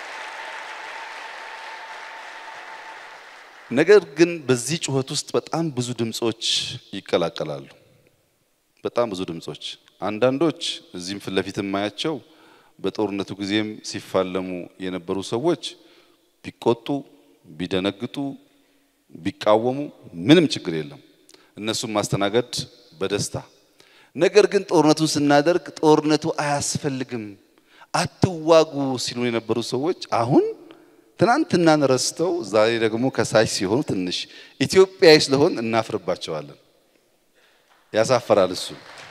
ነገር ግን በዚህ ጩኸት ውስጥ በጣም ብዙ ድምጾች ይቀላቀላሉ። በጣም ብዙ ድምጾች አንዳንዶች እዚህም ፊት ለፊት የማያቸው በጦርነቱ ጊዜም ሲፋለሙ የነበሩ ሰዎች ቢቆጡ፣ ቢደነግጡ፣ ቢቃወሙ ምንም ችግር የለም። እነሱን ማስተናገድ በደስታ ነገር ግን ጦርነቱን ስናደርግ ጦርነቱ አያስፈልግም አትዋጉ ሲሉ የነበሩ ሰዎች አሁን ትናንትናን ረስተው ዛሬ ደግሞ ከሳሽ ሲሆኑ ትንሽ ኢትዮጵያዊ ስለሆን እናፍርባቸዋለን። ያሳፈራል እሱ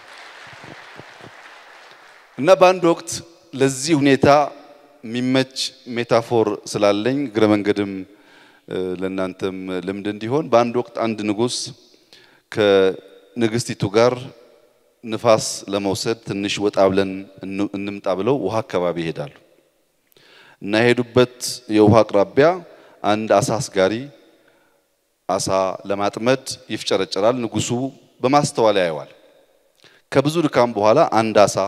እና በአንድ ወቅት ለዚህ ሁኔታ የሚመች ሜታፎር ስላለኝ እግረ መንገድም ለእናንተም ልምድ እንዲሆን በአንድ ወቅት አንድ ንጉሥ ከንግስቲቱ ጋር ንፋስ ለመውሰድ ትንሽ ወጣ ብለን እንምጣ ብለው ውሃ አካባቢ ይሄዳሉ እና የሄዱበት የውሃ አቅራቢያ አንድ አሳ አስጋሪ አሳ ለማጥመድ ይፍጨረጨራል። ንጉሱ በማስተዋል ያየዋል። ከብዙ ድካም በኋላ አንድ አሳ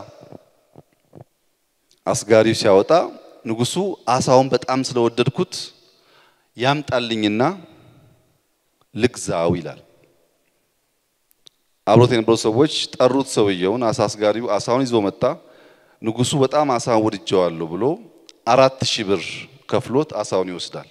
አስጋሪው ሲያወጣ ንጉሱ አሳውን በጣም ስለወደድኩት ያምጣልኝና ልግዛው ይላል። አብሮት የነበሩ ሰዎች ጠሩት። ሰውየውን አሳ አስጋሪው አሳውን ይዞ መጣ። ንጉሱ በጣም አሳውን ወድጀዋለሁ ብሎ አራት ሺህ ብር ከፍሎት አሳውን ይወስዳል።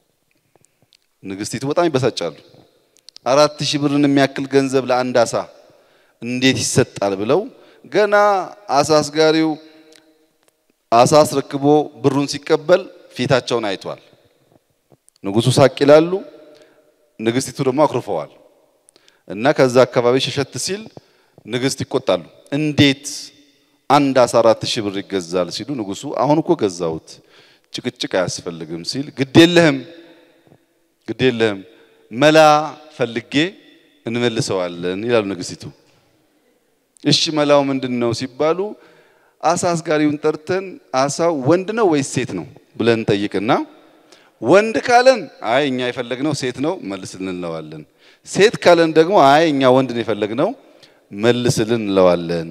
ንግስቲቱ በጣም ይበሳጫሉ። አራት ሺህ ብርን የሚያክል ገንዘብ ለአንድ አሳ እንዴት ይሰጣል ብለው ገና አሳ አስጋሪው አሳ አስረክቦ ብሩን ሲቀበል ፊታቸውን አይቷል። ንጉሱ ሳቅ ይላሉ፣ ንግስቲቱ ደግሞ አኩርፈዋል። እና ከዛ አካባቢ ሸሸት ሲል ንግስት ይቆጣሉ። እንዴት አንድ አሳ አራት ሺህ ብር ይገዛል ሲሉ ንጉሱ አሁን እኮ ገዛሁት ጭቅጭቅ አያስፈልግም ሲል ግድ የለህም ግድ የለህም መላ ፈልጌ እንመልሰዋለን ይላሉ ንግስቲቱ። እሺ መላው ምንድን ነው ሲባሉ አሳ አስጋሪውን ጠርተን አሳው ወንድ ነው ወይስ ሴት ነው ብለን ጠይቅና ወንድ ካለን አይ እኛ የፈለግነው ሴት ነው መልስልን እንለዋለን። ሴት ካለን ደግሞ አይ እኛ ወንድ ነው የፈለግነው መልስልን እንለዋለን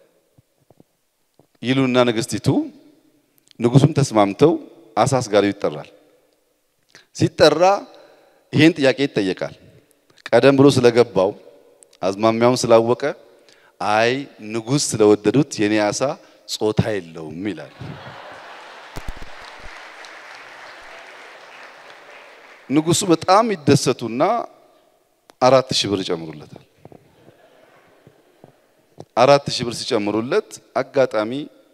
ይሉና ንግስቲቱ ንጉሱም ተስማምተው አሳ አስጋሪው ይጠራል። ሲጠራ ይሄን ጥያቄ ይጠየቃል። ቀደም ብሎ ስለገባው አዝማሚያውን ስላወቀ አይ ንጉስ ስለወደዱት የኔ አሳ ጾታ የለውም ይላል። ንጉሱ በጣም ይደሰቱና አራት ሺህ ብር ይጨምሩለታል። አራት ሺህ ብር ሲጨምሩለት አጋጣሚ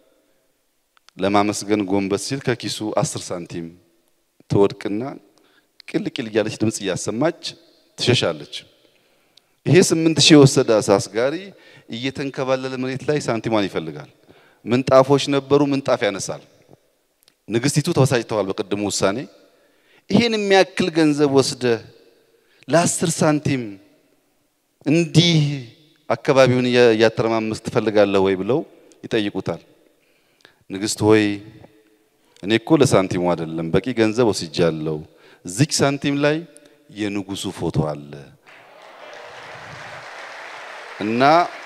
ለማመስገን ጎንበስ ሲል ከኪሱ አስር ሳንቲም ትወድቅና ቅል ቅል እያለች ድምፅ እያሰማች ትሸሻለች። ይሄ ስምንት ሺህ የወሰደ አሳ አስጋሪ እየተንከባለለ መሬት ላይ ሳንቲሟን ይፈልጋል። ምንጣፎች ነበሩ፣ ምንጣፍ ያነሳል። ንግስቲቱ ተበሳጭተዋል በቅድሙ ውሳኔ። ይሄን የሚያክል ገንዘብ ወስደ ለአስር ሳንቲም እንዲህ አካባቢውን እያተረማመስ ትፈልጋለህ ወይ ብለው ይጠይቁታል። ንግስት ሆይ እኔ እኮ ለሳንቲሙ አይደለም በቂ ገንዘብ ወስጃለሁ። እዚች ሳንቲም ላይ የንጉሱ ፎቶ አለ እና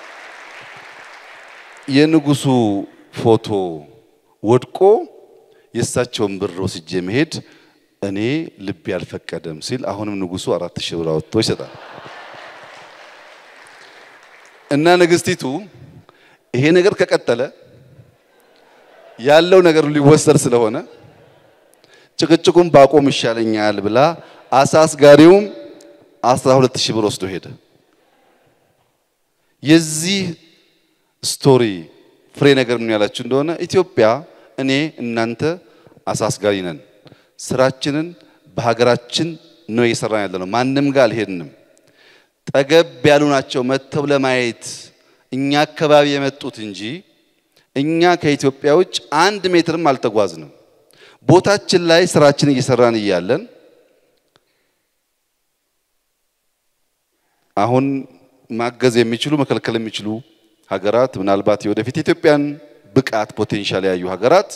የንጉሱ ፎቶ ወድቆ የእሳቸውን ብር ወስጄ መሄድ እኔ ልቤ አልፈቀደም ሲል አሁንም ንጉሱ አራት ሺህ ብር አወጥቶ ይሰጣል። እና ንግስቲቱ ይሄ ነገር ከቀጠለ ያለው ነገር ሊወሰድ ስለሆነ ጭቅጭቁን ባቆም ይሻለኛል ብላ አሳ አስጋሪውም አስራ ሁለት ሺህ ብር ወስዶ ሄደ። የዚህ ስቶሪ ፍሬ ነገር ምን ያላችሁ እንደሆነ ኢትዮጵያ እኔ እናንተ አሳ አስጋሪ ነን። ስራችንን በሀገራችን ነው እየሰራን ያለ ነው። ማንም ጋር አልሄድንም። ጠገብ ያሉ ናቸው መጥተው ለማየት እኛ አካባቢ የመጡት እንጂ እኛ ከኢትዮጵያ ውጭ አንድ ሜትርም አልተጓዝንም። ቦታችን ላይ ስራችን እየሰራን እያለን አሁን ማገዝ የሚችሉ መከልከል የሚችሉ ሀገራት ምናልባት የወደፊት የኢትዮጵያን ብቃት ፖቴንሻል ያዩ ሀገራት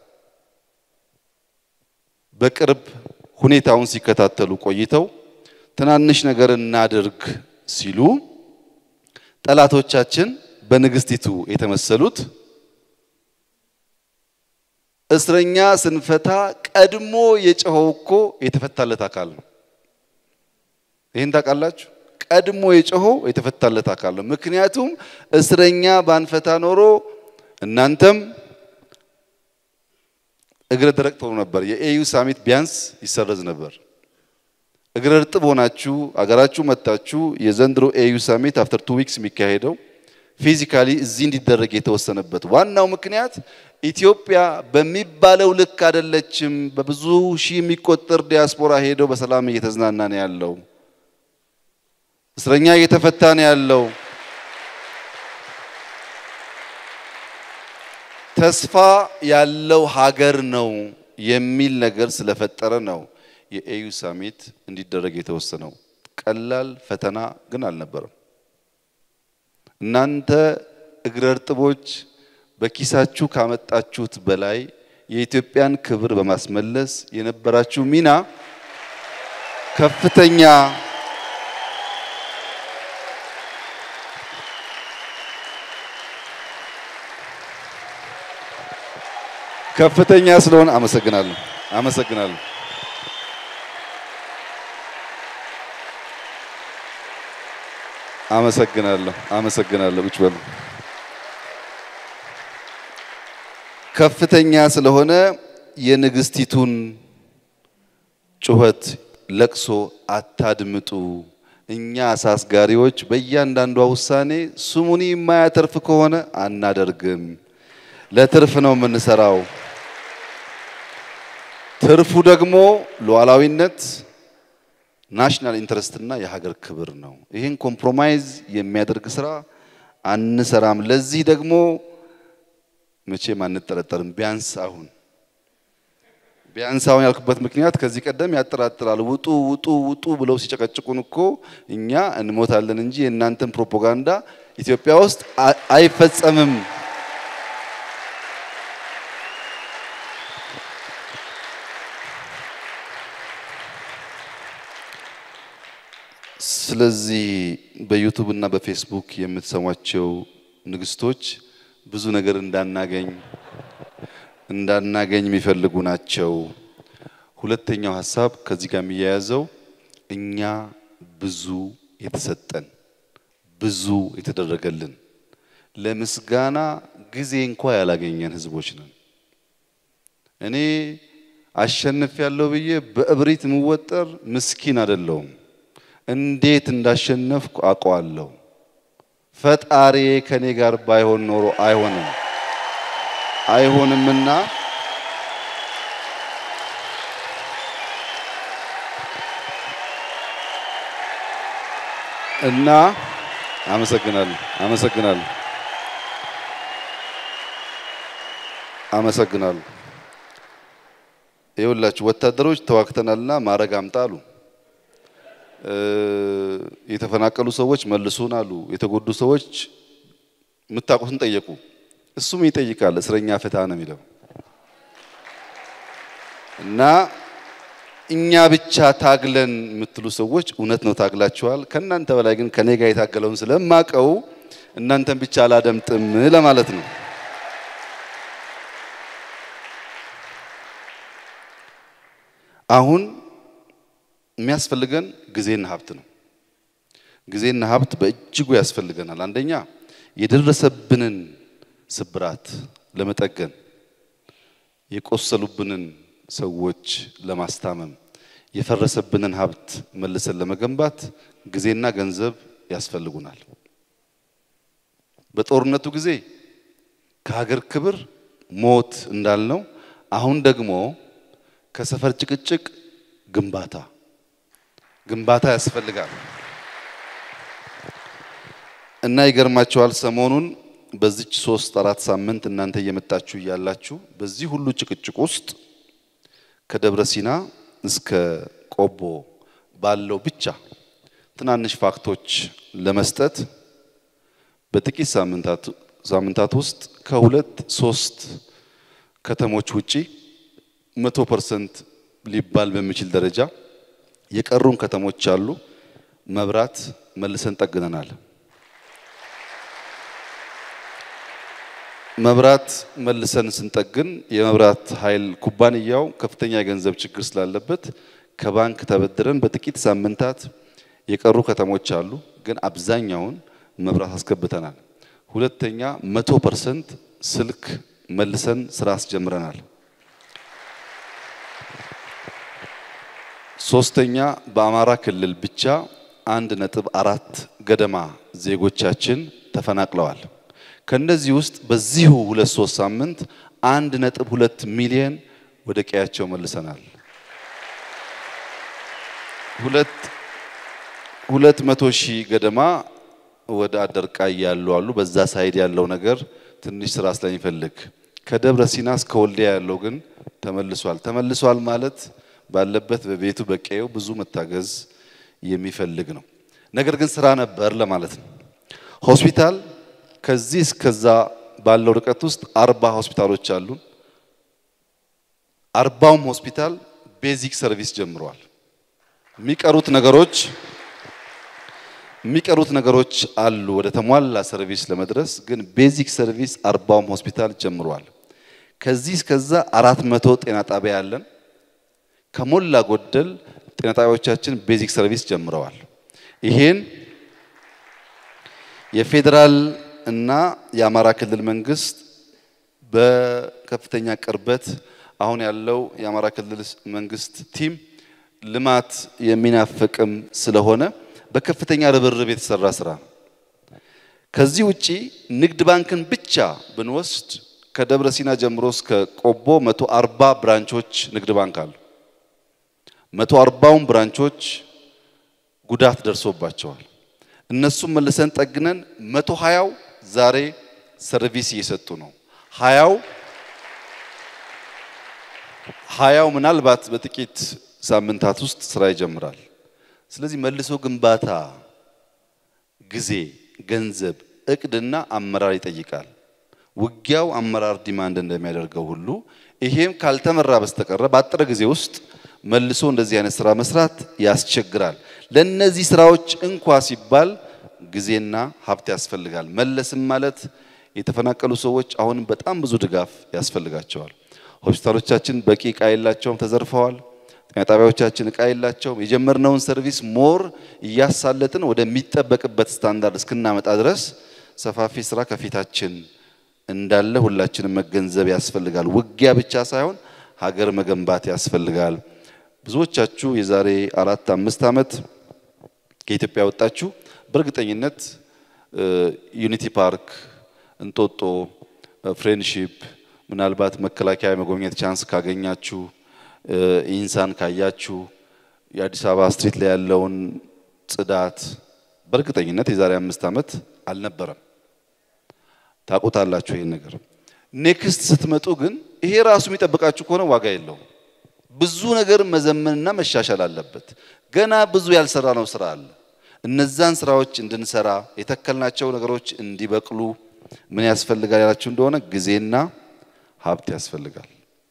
በቅርብ ሁኔታውን ሲከታተሉ ቆይተው ትናንሽ ነገር እናድርግ ሲሉ ጠላቶቻችን በንግስቲቱ የተመሰሉት እስረኛ ስንፈታ ቀድሞ የጮኸው እኮ የተፈታለት አካል ነው። ይህን ታውቃላችሁ? ቀድሞ የጮኸው የተፈታለት አካል ነው። ምክንያቱም እስረኛ ባንፈታ ኖሮ እናንተም እግረ ደረቅ ትሆኑ ነበር። የኤዩ ሳሚት ቢያንስ ይሰረዝ ነበር። እግረ እርጥብ ሆናችሁ አገራችሁ መታችሁ የዘንድሮ ኤዩ ሳሚት አፍተር ቱ ዊክስ የሚካሄደው ፊዚካሊ እዚህ እንዲደረግ የተወሰነበት ዋናው ምክንያት ኢትዮጵያ በሚባለው ልክ አይደለችም። በብዙ ሺህ የሚቆጠር ዲያስፖራ ሄደው በሰላም እየተዝናና ነው ያለው። እስረኛ እየተፈታ ነው ያለው። ተስፋ ያለው ሀገር ነው የሚል ነገር ስለፈጠረ ነው የኤዩ ሳሚት እንዲደረግ የተወሰነው። ቀላል ፈተና ግን አልነበረም። እናንተ እግረ እርጥቦች በኪሳችሁ ካመጣችሁት በላይ የኢትዮጵያን ክብር በማስመለስ የነበራችሁ ሚና ከፍተኛ ከፍተኛ ስለሆነ አመሰግናለሁ አመሰግናለሁ። አመሰግናለሁ አመሰግናለሁ። ቁጭ በሉ። ከፍተኛ ስለሆነ የንግስቲቱን ጩኸት ለቅሶ አታድምጡ። እኛ አሳስጋሪዎች በእያንዳንዷ ውሳኔ ስሙኒ የማያተርፍ ከሆነ አናደርግም። ለትርፍ ነው የምንሰራው። ትርፉ ደግሞ ሉዓላዊነት፣ ናሽናል ኢንተረስት እና የሀገር ክብር ነው። ይህን ኮምፕሮማይዝ የሚያደርግ ስራ አንሰራም። ለዚህ ደግሞ መቼም አንጠረጠርም። ቢያንስ አሁን ቢያንስ አሁን ያልኩበት ምክንያት ከዚህ ቀደም ያጠራጥራል። ውጡ ውጡ ውጡ ብለው ሲጨቀጭቁን እኮ እኛ እንሞታለን እንጂ የእናንተን ፕሮፓጋንዳ ኢትዮጵያ ውስጥ አይፈጸምም። ስለዚህ በዩቱብ እና በፌስቡክ የምትሰሟቸው ንግስቶች ብዙ ነገር እንዳናገኝ እንዳናገኝ የሚፈልጉ ናቸው። ሁለተኛው ሀሳብ ከዚህ ጋር የሚያያዘው እኛ ብዙ የተሰጠን ብዙ የተደረገልን ለምስጋና ጊዜ እንኳ ያላገኘን ህዝቦች ነን። እኔ አሸንፍ ያለው ብዬ በእብሪት የምወጠር ምስኪን አይደለሁም። እንዴት እንዳሸነፍኩ አውቀዋለሁ። ፈጣሪ ከኔ ጋር ባይሆን ኖሮ አይሆንም አይሆንምና እና አመሰግናለሁ አመሰግናለሁ አመሰግናለሁ። ይኸውላችሁ ወታደሮች ተዋግተናልና ማዕረግ አምጣ አሉ። የተፈናቀሉ ሰዎች መልሱን አሉ። የተጎዱ ሰዎች የምታውቁትን ጠየቁ። እሱም ይጠይቃል። እስረኛ ፍታ ነው የሚለው እና እኛ ብቻ ታግለን የምትሉ ሰዎች እውነት ነው ታግላችኋል። ከእናንተ በላይ ግን ከኔ ጋር የታገለውን ስለማቀው እናንተን ብቻ አላደምጥም ለማለት ነው። አሁን የሚያስፈልገን ጊዜና ሀብት ነው። ጊዜና ሀብት በእጅጉ ያስፈልገናል። አንደኛ የደረሰብንን ስብራት ለመጠገን፣ የቆሰሉብንን ሰዎች ለማስታመም፣ የፈረሰብንን ሀብት መልሰን ለመገንባት ጊዜና ገንዘብ ያስፈልጉናል። በጦርነቱ ጊዜ ከሀገር ክብር ሞት እንዳልነው፣ አሁን ደግሞ ከሰፈር ጭቅጭቅ ግንባታ ግንባታ ያስፈልጋል እና ይገርማቸዋል። ሰሞኑን በዚች ሶስት አራት ሳምንት እናንተ እየመጣችሁ እያላችሁ በዚህ ሁሉ ጭቅጭቅ ውስጥ ከደብረ ሲና እስከ ቆቦ ባለው ብቻ ትናንሽ ፋክቶች ለመስጠት በጥቂት ሳምንታት ሳምንታት ውስጥ ከሁለት ሶስት ከተሞች ውጪ መቶ ፐርሰንት ሊባል በሚችል ደረጃ የቀሩን ከተሞች አሉ። መብራት መልሰን ጠግነናል። መብራት መልሰን ስንጠግን የመብራት ኃይል ኩባንያው ከፍተኛ የገንዘብ ችግር ስላለበት ከባንክ ተበድረን በጥቂት ሳምንታት የቀሩ ከተሞች አሉ፣ ግን አብዛኛውን መብራት አስገብተናል። ሁለተኛ መቶ ፐርሰንት ስልክ መልሰን ስራ አስጀምረናል። ሶስተኛ በአማራ ክልል ብቻ አንድ ነጥብ አራት ገደማ ዜጎቻችን ተፈናቅለዋል። ከነዚህ ውስጥ በዚሁ ሁለት ሶስት ሳምንት አንድ ነጥብ ሁለት ሚሊዮን ወደ ቀያቸው መልሰናል። ሁለት ሁለት መቶ ሺህ ገደማ ወደ አደርቃይ ያሉ አሉ። በዛ ሳይድ ያለው ነገር ትንሽ ስራ ስለሚፈልግ ከደብረ ሲና እስከ ወልዲያ ያለው ግን ተመልሷል። ተመልሷል ማለት ባለበት በቤቱ በቀየው ብዙ መታገዝ የሚፈልግ ነው። ነገር ግን ስራ ነበር ለማለት ነው። ሆስፒታል ከዚህ እስከዛ ባለው ርቀት ውስጥ አርባ ሆስፒታሎች አሉን። አርባውም ሆስፒታል ቤዚክ ሰርቪስ ጀምረዋል። የሚቀሩት ነገሮች የሚቀሩት ነገሮች አሉ ወደ ተሟላ ሰርቪስ ለመድረስ ግን ቤዚክ ሰርቪስ አርባውም ሆስፒታል ጀምሯል። ከዚህ እስከዛ አራት መቶ ጤና ጣቢያ ያለን ከሞላ ጎደል ጤና ጣቢያዎቻችን ቤዚክ ሰርቪስ ጀምረዋል። ይሄን የፌዴራል እና የአማራ ክልል መንግስት በከፍተኛ ቅርበት አሁን ያለው የአማራ ክልል መንግስት ቲም ልማት የሚናፍቅም ስለሆነ በከፍተኛ ርብርብ የተሰራ ስራ ነው። ከዚህ ውጪ ንግድ ባንክን ብቻ ብንወስድ ከደብረ ሲና ጀምሮ እስከ ቆቦ 140 ብራንቾች ንግድ ባንክ አሉ። 140ውን ብራንቾች ጉዳት ደርሶባቸዋል። እነሱም መልሰን ጠግነን 120ው ዛሬ ሰርቪስ እየሰጡ ነው። ሀያው ሀያው ምናልባት በጥቂት ሳምንታት ውስጥ ስራ ይጀምራል። ስለዚህ መልሶ ግንባታ ጊዜ፣ ገንዘብ፣ እቅድና አመራር ይጠይቃል። ውጊያው አመራር ዲማንድ እንደሚያደርገው ሁሉ ይሄም ካልተመራ በስተቀረ በአጭር ጊዜ ውስጥ መልሶ እንደዚህ አይነት ስራ መስራት ያስቸግራል። ለነዚህ ስራዎች እንኳ ሲባል ጊዜና ሀብት ያስፈልጋል። መለስም ማለት የተፈናቀሉ ሰዎች አሁንም በጣም ብዙ ድጋፍ ያስፈልጋቸዋል። ሆስፒታሎቻችን በቂ እቃ የላቸውም፣ ተዘርፈዋል። ጤና ጣቢያዎቻችን እቃ የላቸውም። የጀመርነውን ሰርቪስ ሞር እያሳለጥን ወደሚጠበቅበት ስታንዳርድ እስክናመጣ ድረስ ሰፋፊ ስራ ከፊታችን እንዳለ ሁላችንም መገንዘብ ያስፈልጋል። ውጊያ ብቻ ሳይሆን ሀገር መገንባት ያስፈልጋል። ብዙዎቻችሁ የዛሬ አራት አምስት ዓመት ከኢትዮጵያ ወጣችሁ በእርግጠኝነት ዩኒቲ ፓርክ፣ እንጦጦ፣ ፍሬንድሺፕ ምናልባት መከላከያ የመጎብኘት ቻንስ ካገኛችሁ ኢንሳን ካያችሁ የአዲስ አበባ ስትሪት ላይ ያለውን ጽዳት በእርግጠኝነት የዛሬ አምስት ዓመት አልነበረም። ታውቁታላችሁ ይሄን ነገር። ኔክስት ስትመጡ ግን ይሄ ራሱ የሚጠብቃችሁ ከሆነ ዋጋ የለውም። ብዙ ነገር መዘመንና መሻሻል አለበት። ገና ብዙ ያልሰራ ነው ስራ አለ። እነዛን ስራዎች እንድንሰራ የተከልናቸው ነገሮች እንዲበቅሉ ምን ያስፈልጋል ያላችሁ እንደሆነ ጊዜና ሀብት ያስፈልጋል።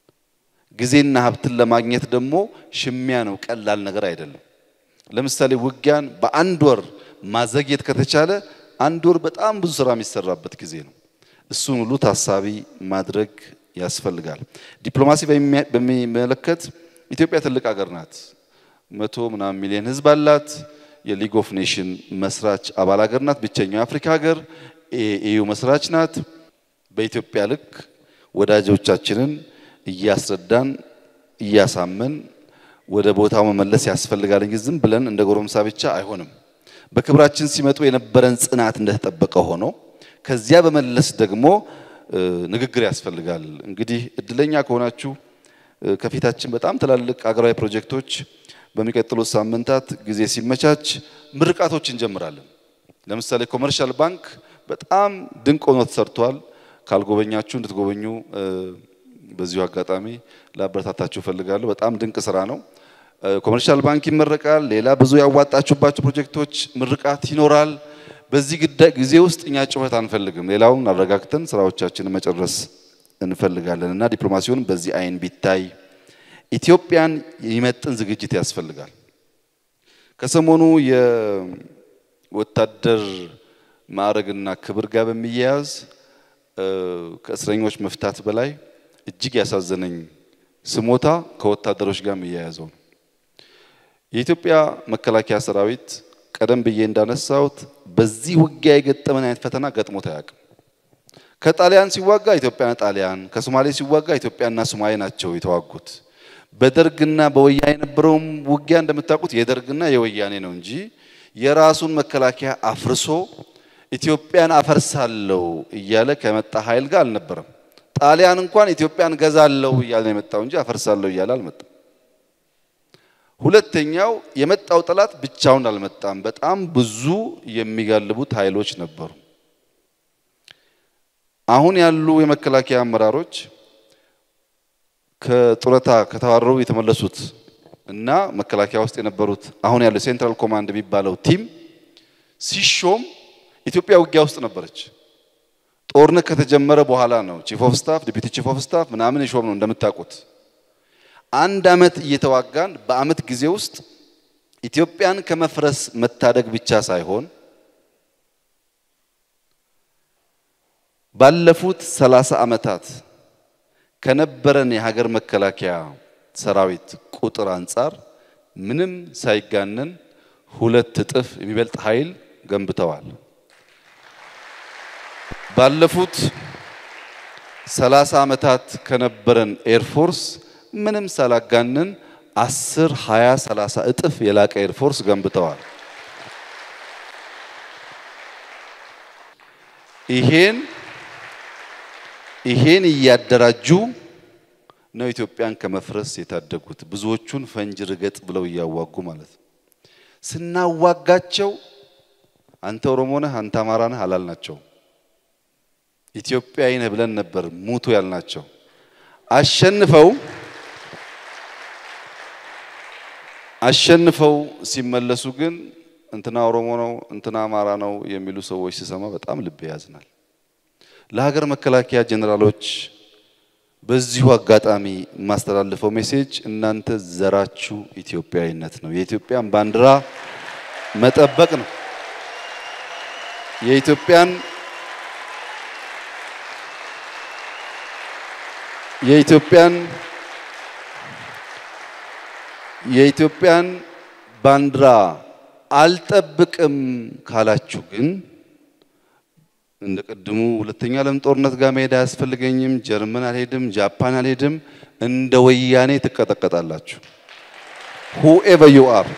ጊዜና ሀብትን ለማግኘት ደግሞ ሽሚያ ነው፣ ቀላል ነገር አይደለም። ለምሳሌ ውጊያን በአንድ ወር ማዘግየት ከተቻለ አንድ ወር በጣም ብዙ ስራ የሚሰራበት ጊዜ ነው። እሱን ሁሉ ታሳቢ ማድረግ ያስፈልጋል። ዲፕሎማሲ በሚመለከት ኢትዮጵያ ትልቅ ሀገር ናት። መቶ ምናምን ሚሊዮን ህዝብ አላት። የሊግ ኦፍ ኔሽን መስራች አባል ሀገር ናት። ብቸኛው የአፍሪካ ሀገር የኢዩ መስራች ናት። በኢትዮጵያ ልክ ወዳጆቻችንን እያስረዳን እያሳመን ወደ ቦታው መመለስ ያስፈልጋል እንጂ ዝም ብለን እንደ ጎረምሳ ብቻ አይሆንም። በክብራችን ሲመጡ የነበረን ጽናት እንደተጠበቀ ሆኖ ከዚያ በመለስ ደግሞ ንግግር ያስፈልጋል። እንግዲህ እድለኛ ከሆናችሁ ከፊታችን በጣም ትላልቅ ሀገራዊ ፕሮጀክቶች በሚቀጥሉት ሳምንታት ጊዜ ሲመቻች ምርቃቶች እንጀምራለን። ለምሳሌ ኮመርሻል ባንክ በጣም ድንቅ ሆኖ ተሰርቷል። ካልጎበኛችሁ እንድትጎበኙ በዚሁ አጋጣሚ ላበረታታችሁ እፈልጋለሁ። በጣም ድንቅ ስራ ነው። ኮመርሻል ባንክ ይመረቃል። ሌላ ብዙ ያዋጣችሁባቸው ፕሮጀክቶች ምርቃት ይኖራል። በዚህ ጊዜ ውስጥ እኛ ጩኸት አንፈልግም። ሌላውን አረጋግተን ስራዎቻችንን መጨረስ እንፈልጋለን እና ዲፕሎማሲውን በዚህ አይን ቢታይ ኢትዮጵያን የሚመጥን ዝግጅት ያስፈልጋል። ከሰሞኑ የወታደር ማዕረግና ክብር ጋር በሚያያዝ ከእስረኞች መፍታት በላይ እጅግ ያሳዘነኝ ስሞታ ከወታደሮች ጋር የሚያያዘው ነው። የኢትዮጵያ መከላከያ ሰራዊት ቀደም ብዬ እንዳነሳሁት በዚህ ውጊያ የገጠመን አይነት ፈተና ገጥሞት አያውቅም። ከጣሊያን ሲዋጋ ኢትዮጵያና ጣሊያን፣ ከሶማሌ ሲዋጋ ኢትዮጵያና ሶማሌ ናቸው የተዋጉት። በደርግና በወያኔ የነበረውም ውጊያ እንደምታውቁት የደርግና የወያኔ ነው እንጂ የራሱን መከላከያ አፍርሶ ኢትዮጵያን አፈርሳለሁ እያለ ከመጣ ኃይል ጋር አልነበረም። ጣሊያን እንኳን ኢትዮጵያን ገዛለሁ እያለ ነው የመጣው እንጂ አፈርሳለሁ እያለ አልመጣም። ሁለተኛው የመጣው ጠላት ብቻውን አልመጣም። በጣም ብዙ የሚጋልቡት ኃይሎች ነበሩ። አሁን ያሉ የመከላከያ አመራሮች ከጡረታ ከተባረሩ የተመለሱት እና መከላከያ ውስጥ የነበሩት አሁን ያለው ሴንትራል ኮማንድ የሚባለው ቲም ሲሾም ኢትዮጵያ ውጊያ ውስጥ ነበረች። ጦርነት ከተጀመረ በኋላ ነው ቺፍ ኦፍ ስታፍ፣ ዲፒቲ ቺፍ ኦፍ ስታፍ ምናምን የሾም ነው እንደምታውቁት። አንድ አመት እየተዋጋን በአመት ጊዜ ውስጥ ኢትዮጵያን ከመፍረስ መታደግ ብቻ ሳይሆን ባለፉት ሰላሳ ዓመታት ከነበረን የሀገር መከላከያ ሰራዊት ቁጥር አንጻር ምንም ሳይጋነን ሁለት እጥፍ የሚበልጥ ኃይል ገንብተዋል። ባለፉት ሰላሳ ዓመታት ከነበረን ኤርፎርስ ምንም ሳላጋንን አስር ሃያ ሰላሳ እጥፍ የላቀ ኤርፎርስ ገንብተዋል። ይሄን ይሄን እያደራጁ ነው ኢትዮጵያን ከመፍረስ የታደጉት። ብዙዎቹን ፈንጅ ርገጥ ብለው እያዋጉ ማለት ነው። ስናዋጋቸው አንተ ኦሮሞ ነህ፣ አንተ አማራ ነህ አላልናቸው። ኢትዮጵያዊ ነህ ብለን ነበር ሙቱ ያልናቸው። አሸንፈው አሸንፈው ሲመለሱ ግን እንትና ኦሮሞ ነው እንትና አማራ ነው የሚሉ ሰዎች ስሰማ በጣም ልብ ያዝናል። ለሀገር መከላከያ ጀኔራሎች በዚሁ አጋጣሚ የማስተላልፈው ሜሴጅ እናንተ ዘራችሁ ኢትዮጵያዊነት ነው። የኢትዮጵያን ባንዲራ መጠበቅ ነው። የኢትዮጵያን የኢትዮጵያን የኢትዮጵያን ባንዲራ አልጠብቅም ካላችሁ ግን እንደ ቅድሙ ሁለተኛ ዓለም ጦርነት ጋር መሄድ አያስፈልገኝም፣ ጀርመን አልሄድም፣ ጃፓን አልሄድም፣ እንደ ወያኔ ትቀጠቀጣላችሁ። ሁኤቨር ዩ አር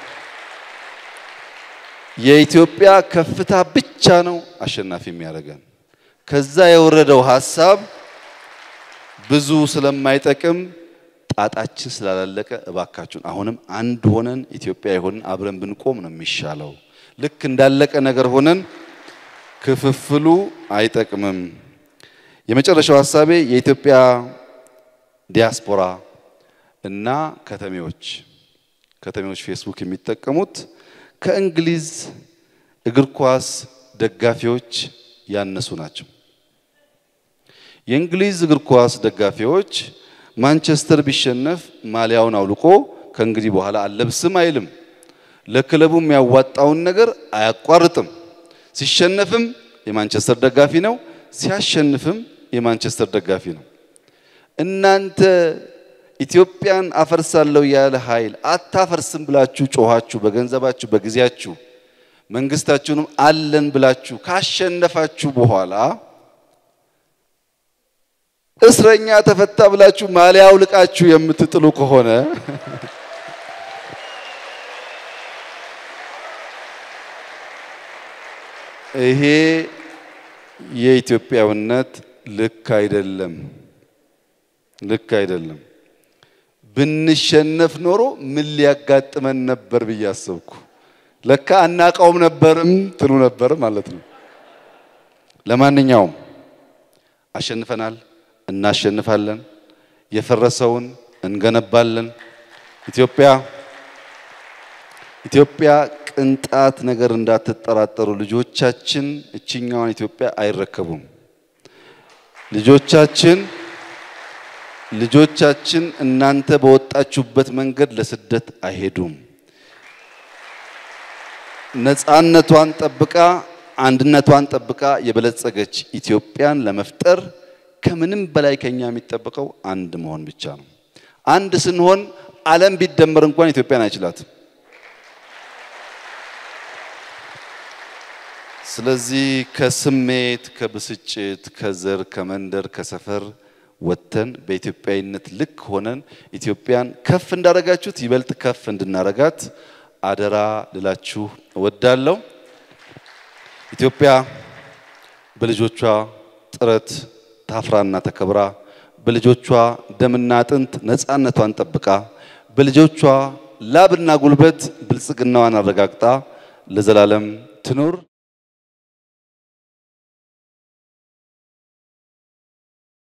የኢትዮጵያ ከፍታ ብቻ ነው አሸናፊ የሚያደርገን። ከዛ የወረደው ሀሳብ ብዙ ስለማይጠቅም ጣጣችን ስላላለቀ እባካችሁን አሁንም አንድ ሆነን ኢትዮጵያ የሆንን አብረን ብንቆም ነው የሚሻለው። ልክ እንዳለቀ ነገር ሆነን ክፍፍሉ አይጠቅምም። የመጨረሻው ሀሳቤ የኢትዮጵያ ዲያስፖራ እና ከተሜዎች ከተሜዎች ፌስቡክ የሚጠቀሙት ከእንግሊዝ እግር ኳስ ደጋፊዎች ያነሱ ናቸው። የእንግሊዝ እግር ኳስ ደጋፊዎች ማንቸስተር ቢሸነፍ ማሊያውን አውልቆ ከእንግዲህ በኋላ አለብስም አይልም። ለክለቡ የሚያዋጣውን ነገር አያቋርጥም። ሲሸነፍም የማንቸስተር ደጋፊ ነው፣ ሲያሸንፍም የማንቸስተር ደጋፊ ነው። እናንተ ኢትዮጵያን አፈርሳለሁ ያለ ኃይል አታፈርስም ብላችሁ ጮኻችሁ፣ በገንዘባችሁ በጊዜያችሁ መንግስታችሁንም አለን ብላችሁ ካሸነፋችሁ በኋላ እስረኛ ተፈታ ብላችሁ ማሊያ አውልቃችሁ የምትጥሉ ከሆነ ይሄ የኢትዮጵያዊነት ልክ አይደለም፣ ልክ አይደለም። ብንሸነፍ ኖሮ ምን ሊያጋጥመን ነበር ብዬ አሰብኩ። ለካ አናውቀውም ነበርም ትሉ ነበር ማለት ነው። ለማንኛውም አሸንፈናል፣ እናሸንፋለን፣ የፈረሰውን እንገነባለን። ኢትዮጵያ ኢትዮጵያ ቅንጣት ነገር እንዳትጠራጠሩ፣ ልጆቻችን እችኛዋን ኢትዮጵያ አይረከቡም። ልጆቻችን ልጆቻችን እናንተ በወጣችሁበት መንገድ ለስደት አይሄዱም። ነፃነቷን ጠብቃ አንድነቷን ጠብቃ የበለጸገች ኢትዮጵያን ለመፍጠር ከምንም በላይ ከኛ የሚጠበቀው አንድ መሆን ብቻ ነው። አንድ ስንሆን ዓለም ቢደመር እንኳን ኢትዮጵያን አይችላትም። ስለዚህ ከስሜት፣ ከብስጭት፣ ከዘር፣ ከመንደር፣ ከሰፈር ወጥተን በኢትዮጵያዊነት ልክ ሆነን ኢትዮጵያን ከፍ እንዳረጋችሁት ይበልጥ ከፍ እንድናረጋት አደራ ልላችሁ እወዳለሁ። ኢትዮጵያ በልጆቿ ጥረት ታፍራና ተከብራ በልጆቿ ደምና አጥንት ነፃነቷን ጠብቃ በልጆቿ ላብና ጉልበት ብልጽግናዋን አረጋግጣ ለዘላለም ትኑር።